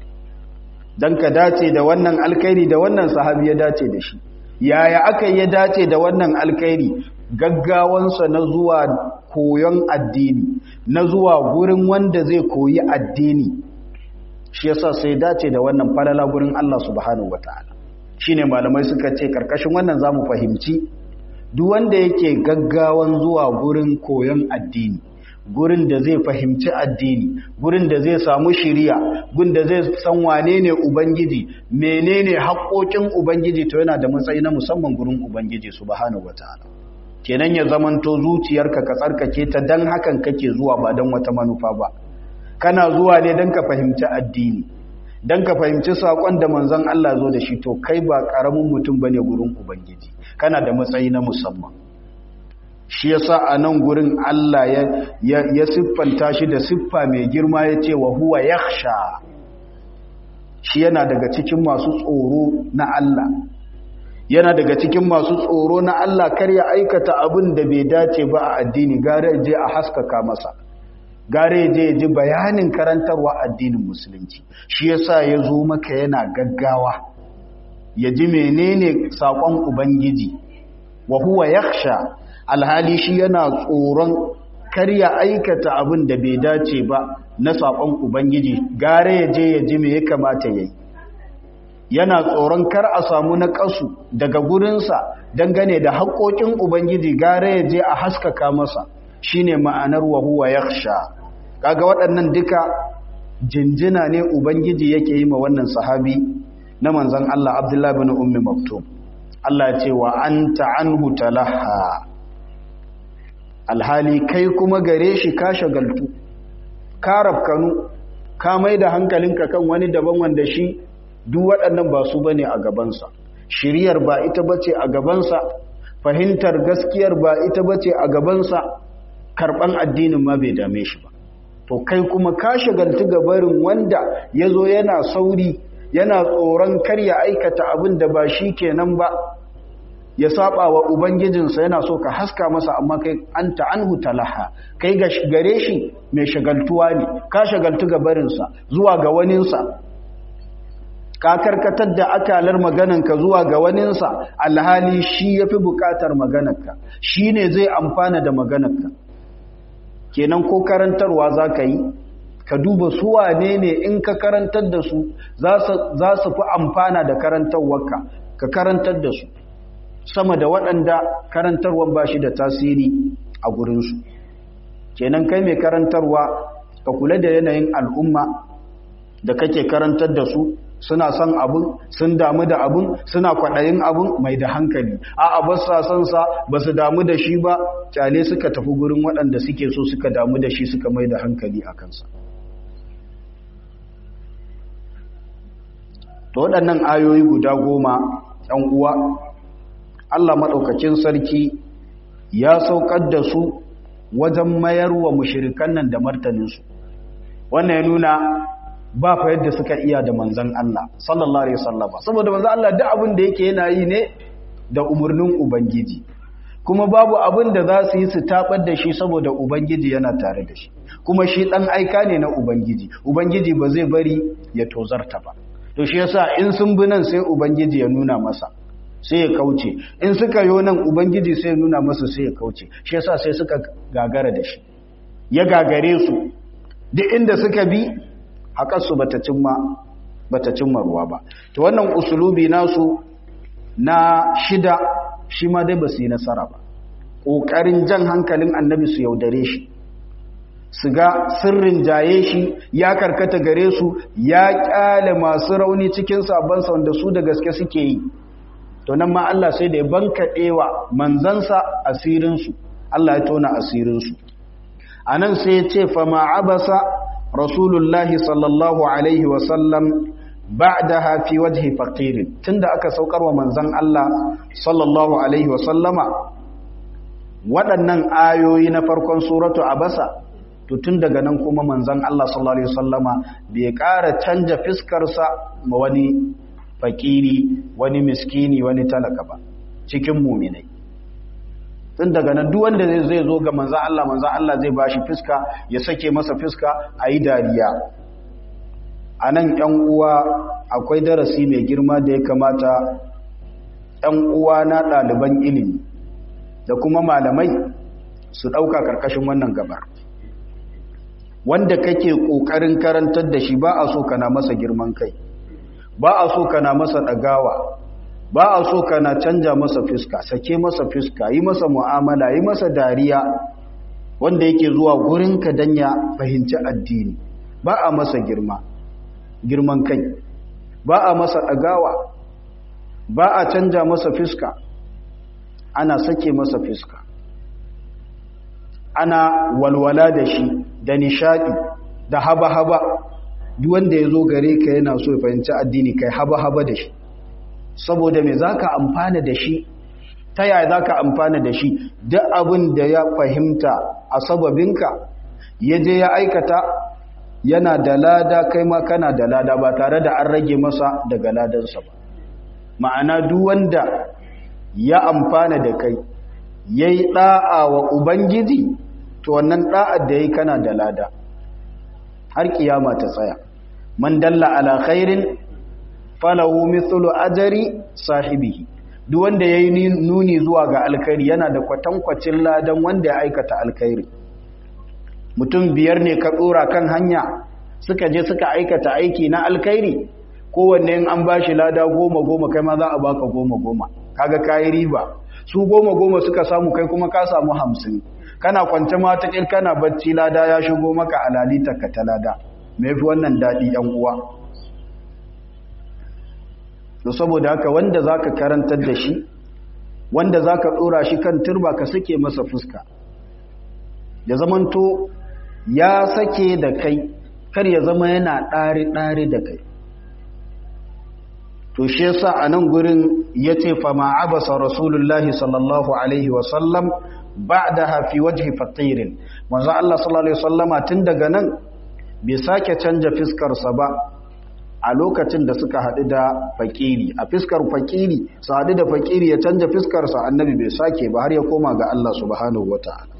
don ka dace da wannan alkairi da wannan sahabi ya dace da shi yaya aka ya dace da wannan alkairi gaggawansa na zuwa koyon addini na zuwa gurin wanda zai koyi addini shi yasa sai dace da wannan falala gurin Allah subhanahu wataala shine malamai suka ce karkashin wannan zamu fahimci duk wanda yake gaggawan zuwa gurin koyon addini gurin da zai fahimci addini gurin da zai samu shiriya gurin da zai san wane ne ubangiji menene haƙoƙin ubangiji to yana da matsayi na musamman gurin ubangiji subhanahu wataala kenan ya zamanto zuciyarka ka tsarkake ta dan hakan kake zuwa ba dan wata manufa ba kana zuwa ne dan ka fahimci addini dan ka fahimci sakon da manzon Allah zo da shi to kai ba karamin mutum bane gurin ubangiji kana da matsayi na musamman shi yasa a nan gurin Allah ya, ya, siffanta shi da siffa mai girma ya ce wa huwa yakhsha shi yana daga cikin masu tsoro na Allah yana daga cikin masu tsoro na Allah kar ya aikata abin da bai dace ba a addini gare je a haskaka masa gare je ji bayanin karantarwa addinin musulunci shi yasa ya zo maka yana gaggawa ya ji menene saƙon ubangiji wa huwa yakhsha alhali shi yana tsoron kar ya aikata abin da bai dace ba na saƙon ubangiji gare ya je ya ji me ya kamata ya yi yana tsoron kar a samu na ƙasu daga gurinsa dangane da haƙoƙin ubangiji gare ya je a haskaka masa shine ma'anar wa huwa yakhsha kaga waɗannan duka jinjina ne ubangiji yake yi ma wannan sahabi na manzon Allah Abdullah bin Ummi Maktum Allah ya ce wa anta anhu talaha alhali kai kuma gare shi ka shagaltu ka rafkanu ka mai da hankalinka kan wani daban wanda shi duk waɗannan ba su bane a gabansa shiriyar ba ita bace a gabansa fahimtar gaskiyar ba ita bace a gabansa karɓan addinin ma bai dame shi ba to kai kuma ka shagaltu gabarin wanda ya zo yana sauri yana tsoron kar ya aikata abin da ba shi kenan ba ya saba wa ubangijinsa yana so ka haska masa amma kai anta anhu talaha kai ga gare shi mai shagaltuwa ne ka shagaltu gabarinsa zuwa ga waninsa ka karkatar da akalar maganarka zuwa ga waninsa alhali shi yafi bukatar maganarka shi ne zai amfana da maganarka kenan ko karantarwa za ka yi ka duba su wane ne in ka karantar da su za su fi amfana da karantarwarka ka karantar da su sama da waɗanda karantarwar ba shi da tasiri a gurinsu kenan kai mai karantarwa ka kula da yanayin al'umma da kake karantar da su suna son abun sun damu da abun suna kwaɗayin abun mai da hankali a ba sa son sa ba su damu da shi ba kyale suka tafi gurin waɗanda suke so suka damu da shi suka mai da hankali a kansa to waɗannan ayoyi guda goma ‘yan uwa Allah maɗaukacin sarki ya saukar da su wajen mayar wa mushirikan nan da martaninsu wannan ya nuna ba fa yadda suka iya da manzan Allah sallallahu alaihi wasallam saboda manzan Allah duk abin da yake yana yi ne da umarnin ubangiji kuma babu abin da za su yi su tabar da shi saboda ubangiji yana tare da shi kuma shi dan aika ne na ubangiji ubangiji ba zai bari ya tozarta ba to shi yasa in sun bi nan sai ubangiji ya nuna masa sai ya kauce in suka yo nan ubangiji sai ya nuna masa sai ya kauce shi yasa sai suka gagara da shi ya gagare su duk inda suka bi haƙarsu bata cimma bata cimma ruwa ba to wannan usulubi nasu na shida shi ma dai ba su yi nasara ba ƙoƙarin jan hankalin annabi su yaudare shi su ga sirrin jaye shi ya karkata gare su ya ƙyale masu rauni cikin sabansa wanda su da gaske suke yi to nan ma Allah sai da ya bankaɗewa manzansa asirinsu Allah ya tona asirinsu a nan sai ya ce fama abasa rasulullahi sallallahu alaihi wasallam ba'daha fi wajhi faqirin tunda aka saukar wa manzon Allah sallallahu alaihi wasallama waɗannan ayoyi na farkon suratu abasa to tun daga nan kuma manzon Allah sallallahu alaihi wasallama bai ƙara canja fiskarsa ma wani fakiri wani miskini wani talaka ba cikin muminai tun daga nan duk wanda zai zo ga manzon Allah manzon Allah zai bashi fiska ya sake masa fiska ayi dariya a nan ‘yan uwa akwai darasi mai girma da ya kamata ‘yan uwa na ɗaliban ilimi da kuma malamai su ɗauka ƙarƙashin wannan gabar wanda kake ƙoƙarin karantar da shi ba a so kana masa girman kai ba a so kana masa ɗagawa ba a so kana canja masa fiska sake masa fiska yi masa mu'amala yi masa dariya wanda yake zuwa gurinka don ya fahimci addini ba a masa girma girman kai ba a masa ɗagawa ba a canja masa fiska ana sake masa fiska ana walwala da shi da nishadi da haba-haba duk wanda ya zo gare ka yana so ya fahimci addini kai haba-haba da shi saboda me za ka amfana da shi ta yaya za ka amfana da shi duk abin da ya fahimta a sababinka ya je ya aikata yana da lada kai ma kana da lada ba tare da an rage masa daga ladansa ba ma'ana duk wanda ya amfana da kai yayi da'a wa ubangiji to wannan da'ar da yayi kana da lada har kiyama ta tsaya man dalla ala khairin falahu mithlu ajri sahibihi duk wanda yayi nuni zuwa ga alkhairi yana da kwatankwacin ladan wanda ya aikata alkhairi mutum biyar ne ka tsora kan hanya suka je suka aikata aiki na alkhairi kowanne in an bashi lada goma goma kai ma za a baka goma goma kaga kayi riba su goma goma suka samu kai kuma ka samu hamsin kana kwance ma ta kana bacci lada ya shigo maka a lalita ka ta lada me fi wannan daɗi yan uwa to saboda haka wanda zaka karantar da shi wanda zaka tsora shi kan turba ka sake masa fuska ya zamanto ya sake da kai kar ya zama yana ɗari-ɗari da kai to shi yasa a nan gurin ya ce fama abasa rasulullahi sallallahu alaihi wasallam ba da hafi waje fatirin manzo Allah sallallahu alaihi wasallama tun daga nan bai sake canja fiskarsa ba a lokacin da suka haɗu da fakiri a fiskar fakiri su haɗu da fakiri ya canja fiskarsa annabi bai sake ba har ya koma ga Allah subhanahu wata'ala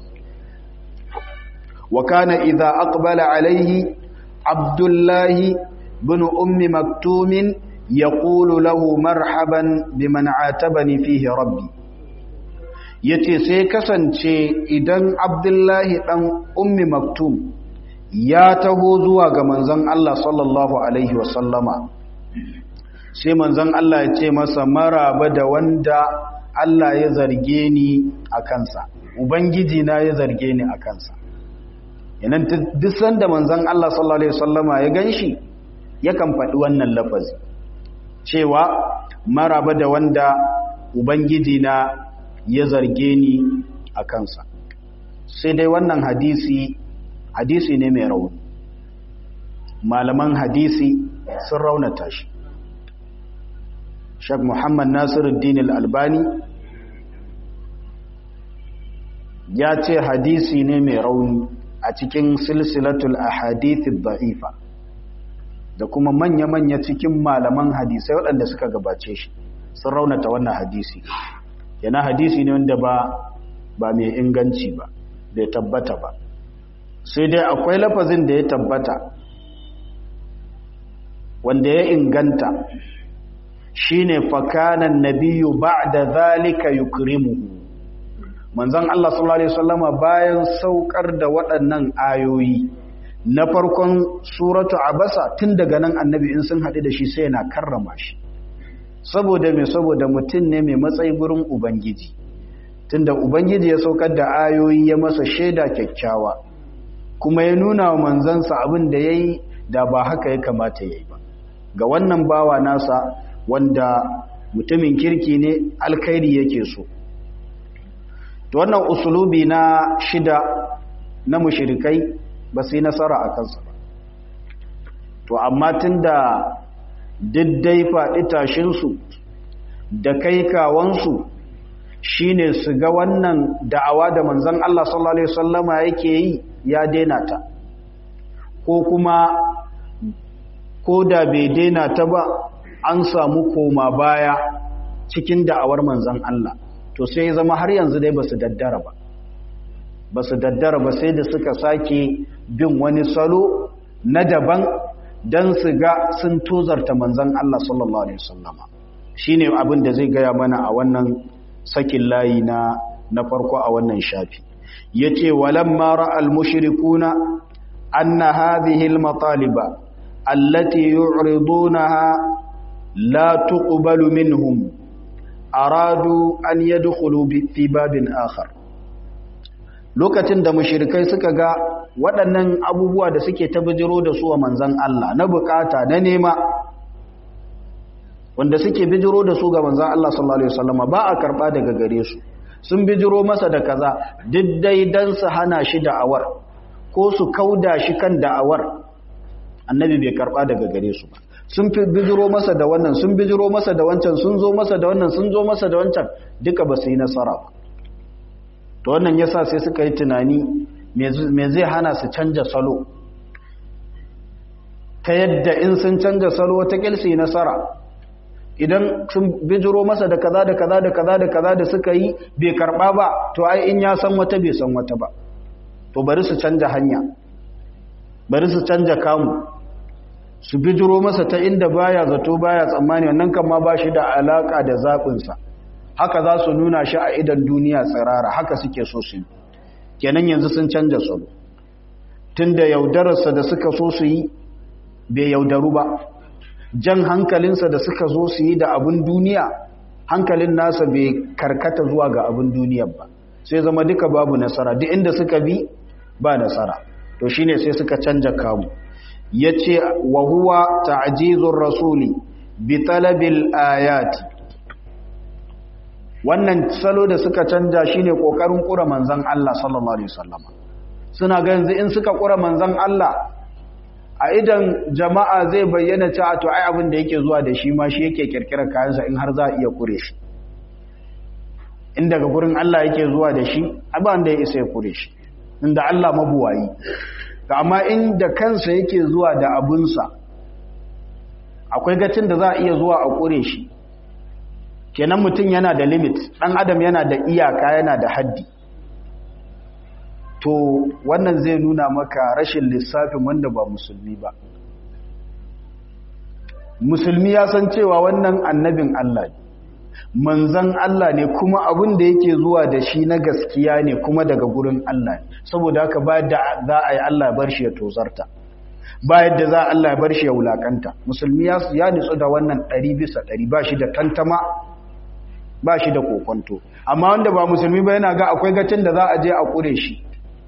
wa kana idza aqbala alaihi abdullahi bin ummi maktumin yaqulu lahu marhaban biman atabani fihi rabbi yace sai kasance idan abdullahi dan ummi maktum ya taho zuwa ga manzon Allah sallallahu alaihi wasallama sai manzon Allah ya ce masa maraba da wanda Allah ya zarge ni a kansa ubangiji na ya zarge ni a kansa yanan duk sanda manzon Allah sallallahu alaihi wasallama ya ganshi yakan faɗi wannan lafazi cewa maraba da wanda ubangiji na ya zarge ni a kansa sai dai wannan hadisi hadisi ne mai rauni malaman hadisi sun raunata shi Sheikh Muhammad Nasiruddin Al-Albani ya ce hadisi ne mai rauni a cikin silsilatul ahadithid da'ifa da kuma manya-manya cikin malaman hadisai waɗanda suka gabace shi sun raunata wannan hadisi yana hadisi ne wanda ba ba mai inganci ba bai tabbata ba sai dai akwai lafazin da ya tabbata wanda ya inganta shine fakanan nabiyyu ba'da zalika yukrimuhu manzon Allah sallallahu alaihi wasallama bayan saukar da waɗannan ayoyi na farkon suratu abasa tun daga nan annabi in sun haɗu da shi sai yana karrama shi saboda mai saboda mutum ne mai matsayi gurin ubangiji tunda ubangiji ya saukar da ayoyi ya masa shaida kyakkyawa kuma ya nuna wa manzansa abin da ya yi da ba haka ya kamata ya yi ba ga wannan bawa nasa wanda mutumin kirki ne alkhairi yake so to wannan usulubi na shida na mushrikai ba su yi nasara a kansa ba to amma tunda diddai faɗi tashinsu da kai kawansu shine su ga wannan da'awa da manzon Allah sallallahu alaihi wasallama yake yi ya daina ta ko kuma ko da bai daina ta ba an samu koma baya cikin da'awar manzon Allah to sai ya zama har yanzu dai basu daddara ba basu daddara ba sai da suka sake bin wani salo na daban dan su ga sun tozarta manzon Allah sallallahu alaihi wasallama shine abin da zai gaya mana a wannan sakin layi na na farko a wannan shafi yace walamma ra'al mushrikuna anna hadhihi al-mataliba allati yu'ridunaha la tuqbalu minhum aradu an yadkhulu fi babin akhar lokacin da mushrikai suka ga waɗannan abubuwa da suke ta bijiro da su wa manzon Allah na bukata na nema wanda suke bijiro da su ga manzan Allah sallallahu Alaihi wasallama ba a karɓa daga gare su sun bijiro masa da kaza diddai don su hana shi da'awar ko su kauda shi kan da'awar annabi bai karɓa daga gare su ba sun fi bijiro masa da wannan sun bijiro masa da wancan sun zo masa da wannan sun zo masa da wancan duka ba su yi nasara ba to wannan yasa sai suka yi tunani me zai hana su canja salo ta yadda in sun canja salo wata su yi nasara idan sun bijiro masa da kaza da kaza da kaza da kaza da suka yi bai karba ba to ai in ya san wata bai san wata ba to bari su canja hanya bari su canja kamu su bijiro masa ta inda baya zato baya tsammani wannan kan ma ba shi da alaka da zaɓinsa haka za su nuna shi a idan duniya tsirara haka suke so su yi kenan yanzu sun canja salo tun da yaudararsa da suka so su yi bai yaudaru ba jan hankalinsa da suka zo su yi da abin duniya hankalin nasa bai karkata zuwa ga abin duniyar ba sai zama duka babu nasara duk inda suka bi ba nasara to shine sai suka canja kamu yace wa huwa ta'jizur rasuli bi talabil ayati wannan salo da suka canja shine kokarin kura manzon Allah sallallahu alaihi wasallama suna ga yanzu in suka kura manzon Allah a idan jama'a zai bayyana cewa to ai abin da yake zuwa da shi ma shi yake kirkirar kayansa in har za a iya kure shi in daga gurin Allah yake zuwa da shi abin da ya isa ya kure shi inda Allah mabuwayi amma in da kansa yake zuwa da abunsa akwai gacin da za a iya zuwa a kure shi kenan mutum yana da limit ɗan adam yana da iyaka yana da haddi to wannan zai nuna maka rashin lissafin wanda ba musulmi ba musulmi ya san cewa wannan annabin Allah ne manzan Allah ne kuma abin da yake zuwa da shi na gaskiya ne kuma daga gurin Allah ne saboda haka ba da za a yi Allah bar shi ya tozarta ba yadda za a Allah bar shi ya wulakanta musulmi ya nitsu da wannan ɗari bisa ɗari ba shi da tantama ba shi da kokonto amma wanda ba musulmi ba yana ga akwai gacin da za a je a kure shi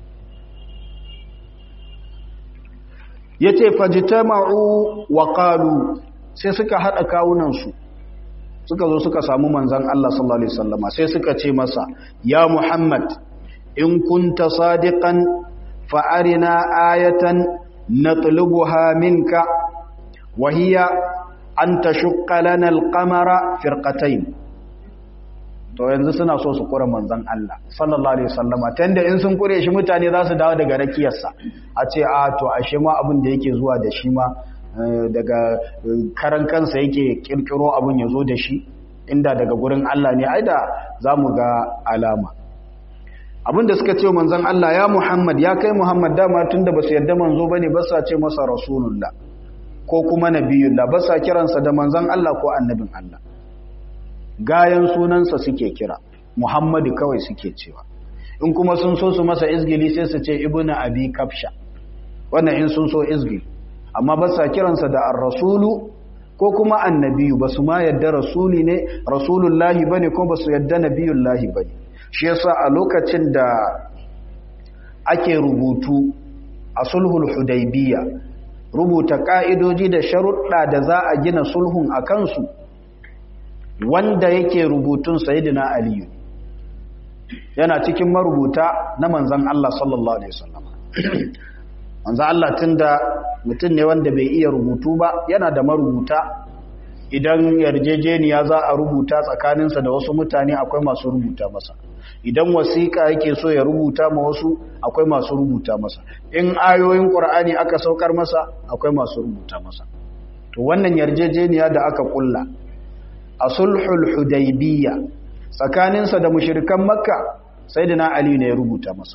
ya ce fajitama'u wa ƙalu sai suka haɗa kawunansu suka zo suka samu manzan Allah sallallahu Alaihi wasallama sai suka ce masa ya Muhammad in kunta sadiqan fa'arina ayatan na tulubuha minka wahiya an ta lana alƙamara firƙatain to yanzu suna so su kura manzan Allah sallallahu alaihi wasallama ta yanda in sun kure shi mutane za su dawo daga rakiyarsa a ce a to ashe ma abin da yake zuwa da shi ma daga karan kansa yake kirkiro abin ya zo da shi inda daga gurin Allah ne ai da za mu ga alama abin da suka ce manzan Allah ya Muhammad ya kai Muhammad dama tunda ba su yarda manzo bane ba sa ce masa rasulullah ko kuma nabiyullah ba sa kiransa da manzan Allah ko annabin Allah gayan sunansa suke kira muhammadu kawai suke cewa in kuma sun so su masa izgili sai su ce ibnu abi kafsha wannan in sun so izgili amma ba sa kiransa da ar-rasulu ko kuma annabiyu ba su ma yadda rasuli ne rasulullahi bane ko ba su yadda nabiyullahi bane shi yasa a lokacin da ake rubutu a sulhul hudaybiya rubuta ka'idoji da sharuɗa da za a gina sulhun a kansu wanda yake rubutun sayyidina aliyu yana cikin marubuta na manzan Allah sallallahu alaihi wasallam manzan Allah tunda mutum ne wanda bai iya rubutu ba yana da marubuta idan yarjejeniya za a rubuta tsakaninsa da wasu mutane akwai masu rubuta masa idan wasiƙa yake so ya rubuta ma wasu akwai masu rubuta masa in ayoyin ƙur'ani aka saukar masa akwai masu rubuta masa to wannan yarjejeniya da aka kulla a sulhul hudaybiyya tsakaninsa da mushrikan makka sayyidina ali ne ya rubuta masa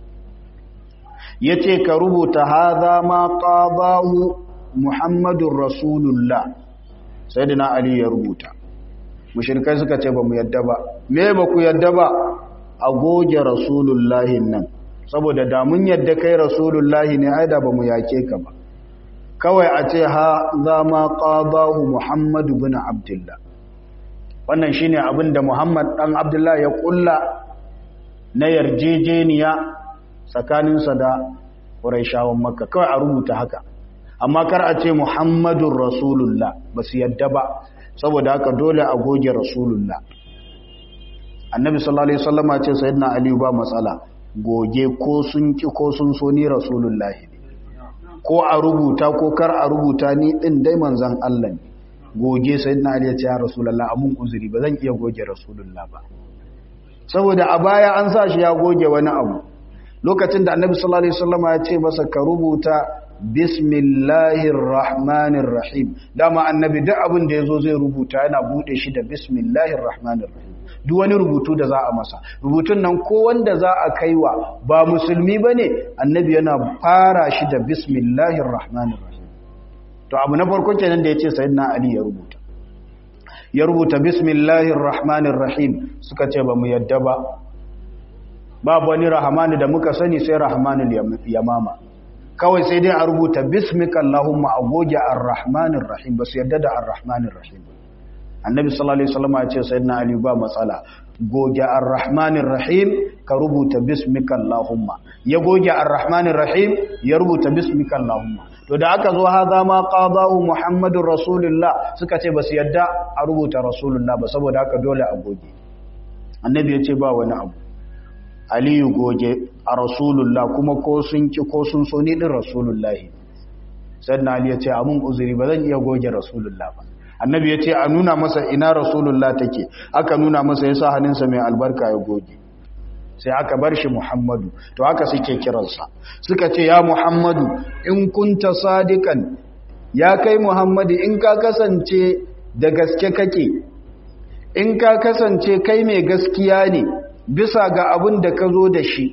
yace ka rubuta hadha ma qadahu muhammadur rasulullah sayyidina ali ya rubuta mushrikai suka ce ba mu yadda ba me ba ku yadda ba a goge rasulullahi nan saboda da mun yadda kai rasulullahi ne ai da ba mu yake ka ba kawai a ce ha za ma qadahu muhammadu bin abdullah wannan shine abin da muhammad dan abdullah ya kulla na yarjejeniya tsakaninsa da quraishawan makka kawai a rubuta haka amma kar a ce muhammadun rasulullah ba su yadda ba saboda haka dole a goge rasulullah annabi sallallahu alaihi wasallama ce sayyidina ali ba matsala goge ko sun ki ko sun so ni rasulullah ne ko a rubuta ko kar a rubuta ni din dai manzon Allah ne goge sayyidina ali ya ce ya rasulullah amun uzuri ba zan iya goge rasulullah ba saboda a baya an sa shi ya goge wani abu lokacin da annabi sallallahu alaihi wasallama ya ce masa ka rubuta bismillahir rahmanir rahim dama annabi duk abin da yazo zai rubuta yana bude shi da bismillahir rahmanir rahim duk wani rubutu da za a masa rubutun nan ko wanda za a kaiwa ba musulmi bane annabi yana fara shi da bismillahir rahmanir rahim to abu na farko kenan da yace sayyidina ali ya rubuta ya rubuta bismillahir rahmanir rahim suka ce ba mu yadda ba babu wani rahmanu da muka sani sai rahmanul yamama kawai sai dai a rubuta bismika Allahumma a goge ar-rahmanir rahim ba su yadda da ar-rahmanir rahim annabi sallallahu alaihi wasallam ya ce sayyidina ali ba matsala goge ar-rahmanir rahim ka rubuta bismika Allahumma ya goge ar-rahmanir rahim ya rubuta bismika Allahumma to da aka zo haza ma qadahu muhammadur rasulullah suka ce ba su yadda a rubuta rasulullah ba saboda haka dole a goge annabi ya ce ba wani abu aliyu goge a rasulullah kuma ko sun ki ko sun so ni din rasulullahi sannan ali ya ce amun uzuri ba zan iya goge rasulullah ba annabi ya ce a nuna masa ina rasulullah take aka nuna masa ya sa hannunsa mai albarka ya goge sai aka bar shi muhammadu to haka suke kiransa suka ce ya muhammadu in kunta sadikan ya kai muhammadu in ka kasance da gaske kake in ka kasance kai mai gaskiya ne bisa ga abin da ka zo da shi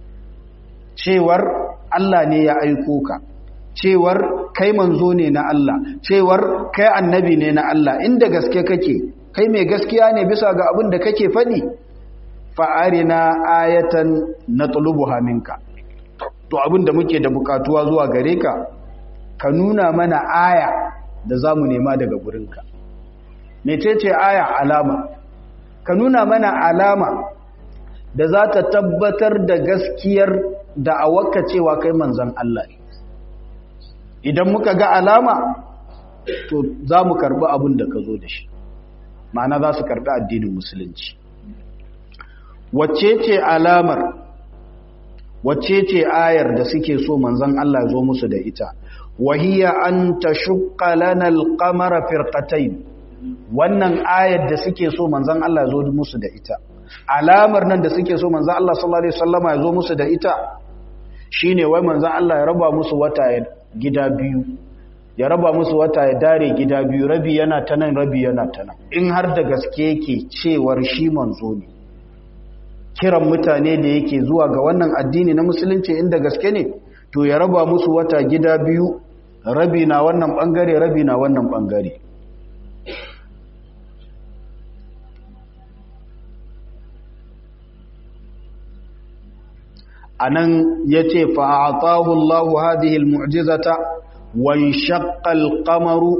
cewar Allah ne ya aiko ka cewar kai manzo ne na Allah cewar kai annabi ne na Allah inda gaske kake kai mai gaskiya ne bisa ga abin da kake faɗi fa'arina ayatan na tulubuha minka to abin da muke da bukatuwa zuwa gare ka ka nuna mana aya da za mu nema daga gurinka mecece aya alama ka nuna mana alama da za ta tabbatar da gaskiyar da a waka cewa kai manzan Allah ne idan muka ga alama to za mu karbi abin da ka zo da shi ma'ana za su karbi addinin musulunci wacce ce alamar wacce ce ayar da suke so manzan Allah zo musu da ita wahiya an tashqa lana al-qamara firqatayn wannan ayar da suke so manzan Allah zo musu da ita alamar nan da suke so manzan Allah sallallahu alaihi wasallama ya zo musu da ita shine wai manzan Allah ya raba musu wata gida biyu ya raba musu wata ya dare gida biyu rabi yana ta nan rabi yana ta nan in har da gaske yake cewar shi manzo ne kiran mutane da yake zuwa ga wannan addini na musulunci inda gaske ne to ya raba musu wata gida biyu rabi na wannan bangare rabi na wannan bangare anan yace fa atahu Allahu hadhihi almu'jizata wa shaqqa alqamaru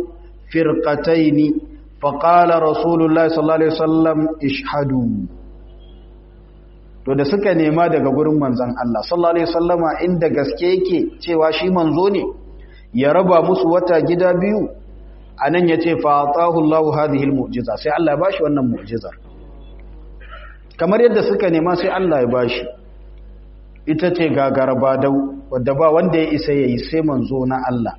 firqatayn فقال رسول الله صلى الله عليه وسلم اشهدوا to da suka nema daga gurin manzon Allah sallallahu alaihi wasallama inda gaske yake cewa shi manzo ne ya raba musu wata gida biyu anan yace fa atahu Allahu hadhihi almu'jiza sai Allah ya bashi wannan mu'jizar kamar yadda suka nema sai Allah ya bashi ita ce gagaraba dau wadda ba wanda ya isa yayi sai manzo na Allah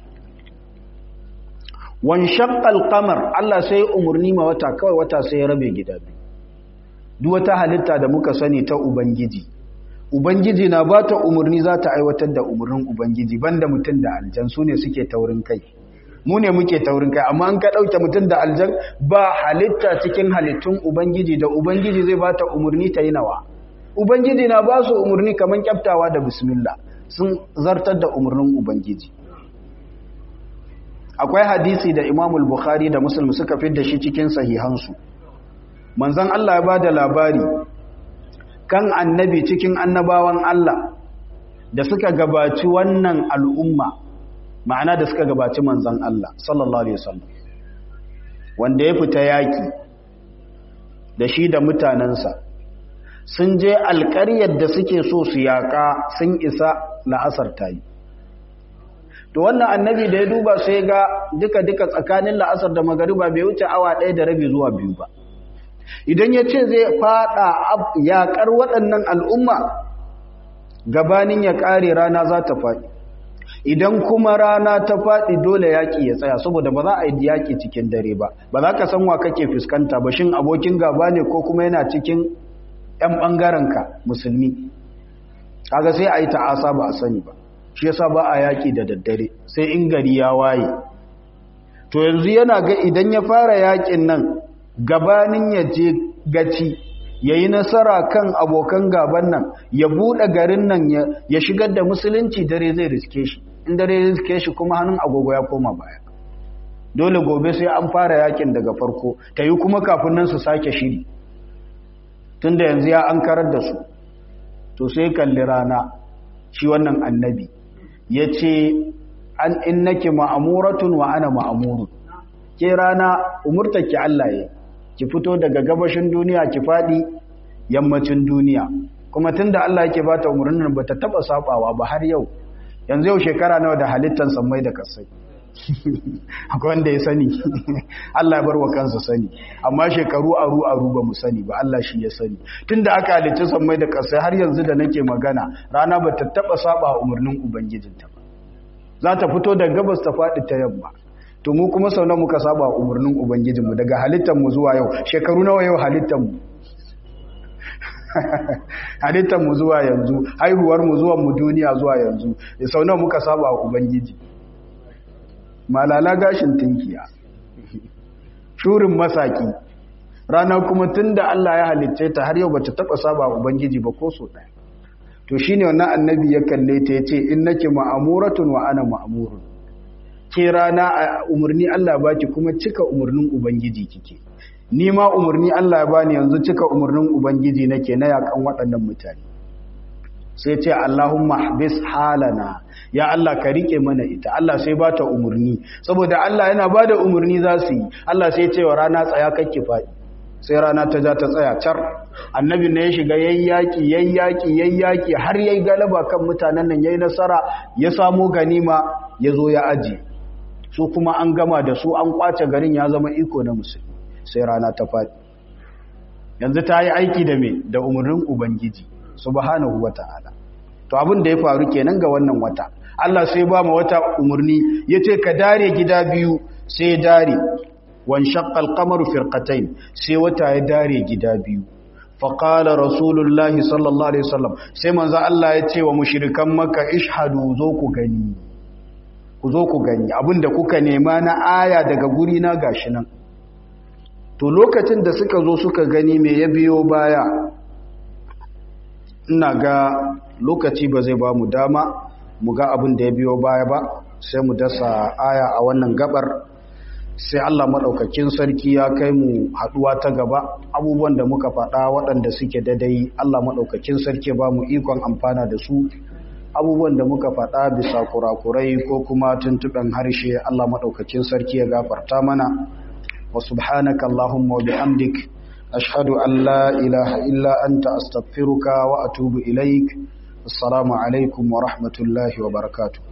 wan shaqqal qamar Allah sai umurni ma wata kawai wata sai ya rabe gida biyu duk wata halitta da muka sani ta ubangiji ubangiji na ba ta umurni za ta aiwatar da umurnin ubangiji banda mutum da aljan su ne suke taurin kai mu ne muke taurin kai amma an ka ɗauke mutum da aljan ba halitta cikin halittun ubangiji da ubangiji zai ba ta umurni ta yi nawa ubangiji na ba su umurni kamar kyaftawa da bismillah sun zartar da umurnin ubangiji akwai hadisi da imamul bukhari da muslim suka fi da shi cikin sahihansu manzon Allah ya bada labari kan annabi cikin annabawan Allah da suka gabaci wannan al'umma ma'ana da suka gabaci manzon Allah sallallahu alaihi wasallam wanda ya fita yaki da shi da mutanansa sun je alƙaryar da suke so su yaƙa sun isa la'asar tayi to wannan annabi da ya duba sai ga duka-duka tsakanin la'asar da magariba bai wuce awa ɗaya da rabi zuwa biyu ba idan ya ce zai fada yaƙar waɗannan al'umma gabanin ya ƙare rana za ta faɗi idan kuma rana ta faɗi dole yaƙi ya tsaya saboda ba za a yi yaƙi cikin dare ba ba za ka san wa kake fuskanta ba shin abokin gaba ne ko kuma yana cikin 'yan ɓangarenka musulmi kaga sai a yi ta'asa ba a sani ba shi yasa ba a yaƙi da daddare sai in gari ya waye to yanzu yana ga idan ya fara yaƙin nan gabanin ya je gaci ya yi nasara kan abokan gaban nan ya buɗe garin nan ya shigar da musulunci dare zai riske shi in dare zai riske shi kuma hannun agogo ya koma baya dole gobe sai an fara yakin daga farko ta yi kuma kafin nan su sake shiri tun da yanzu ya an karar da su to sai kalli rana shi wannan annabi ya ce an innaki ma'amuratun wa ana ma'amurun ke rana umurtaki Allah ya ki fito daga gabashin duniya ki fadi yammacin duniya kuma tunda Allah yake bata umurnin ba ta taba sabawa ba har yau yanzu yau shekara nawa da halittan sammai da kasai akwai wanda ya sani Allah ya bar wa kansa sani amma shekaru aru aru ba mu sani ba Allah shi ya sani tunda aka halicci sammai da kasai har yanzu da nake magana rana ba ta taba saba umurnin ubangijinta ba za ta fito daga gabas ta fadi ta yamma to mu kuma sau muka saba umarnin ubangijinmu daga halittanmu zuwa yau shekaru nawa yau halittanmu halittanmu zuwa yanzu haihuwarmu zuwa mu duniya zuwa yanzu sau nawa muka saba ubangiji malala gashin tinkiya shurin masaki rana kuma tun da Allah ya halicce ta har yau ba ta taɓa saba ubangiji ba ko so ɗaya to shine wannan annabi ya kalle ta ya ce in nake ma'amuratun wa ana ma'amurun ke rana a umarni Allah baki kuma cika umarnin Ubangiji kike ni ma umarni Allah ya bani yanzu cika umarnin Ubangiji nake na yakan waɗannan mutane sai ce Allahumma habis halana ya Allah ka rike mana ita Allah sai ba ta umarni saboda Allah yana ba da umarni za su yi Allah sai ce wa rana tsaya kake faɗi sai rana ta ja ta tsaya car annabi ne ya shiga yayyaki yayyaki yayyaki har yayi galaba kan mutanen nan yayi nasara ya samu ganima ya zo ya ajiye su kuma an gama da su an kwace garin ya zama iko na musulmi sai rana ta faɗi yanzu ta yi aiki da me da umarnin ubangiji subhanahu wata'ala to abin da ya faru kenan ga wannan wata Allah sai ba mu wata umarni yace ka dare gida biyu sai dare wan shaqqal qamaru firqatayn sai wata ya dare gida biyu faƙala rasulullahi sallallahu alaihi wasallam sai manzo Allah ya ce wa mushrikan makka ishhadu zo ku gani ku zo ku gani abinda kuka nema na aya daga guri na gashi nan to lokacin da suka zo suka gani me ya biyo baya ina ga lokaci ba zai ba mu dama mu ga abin da ya biyo baya ba sai mu dasa aya a wannan gabar sai Allah maɗaukakin sarki ya kai mu haɗuwa ta gaba abubuwan da muka faɗa waɗanda suke dadai Allah maɗaukakin sarki ba mu ikon amfana da su abubuwan da muka faɗa bisa kurakurai ko kuma tuntuɓen harshe Allah maɗaukakin sarki ya gafarta mana wa subhanaka Allahumma wa bihamdik ashhadu an la ilaha illa anta astaghfiruka wa atubu ilaik assalamu alaikum wa rahmatullahi wa barakatuh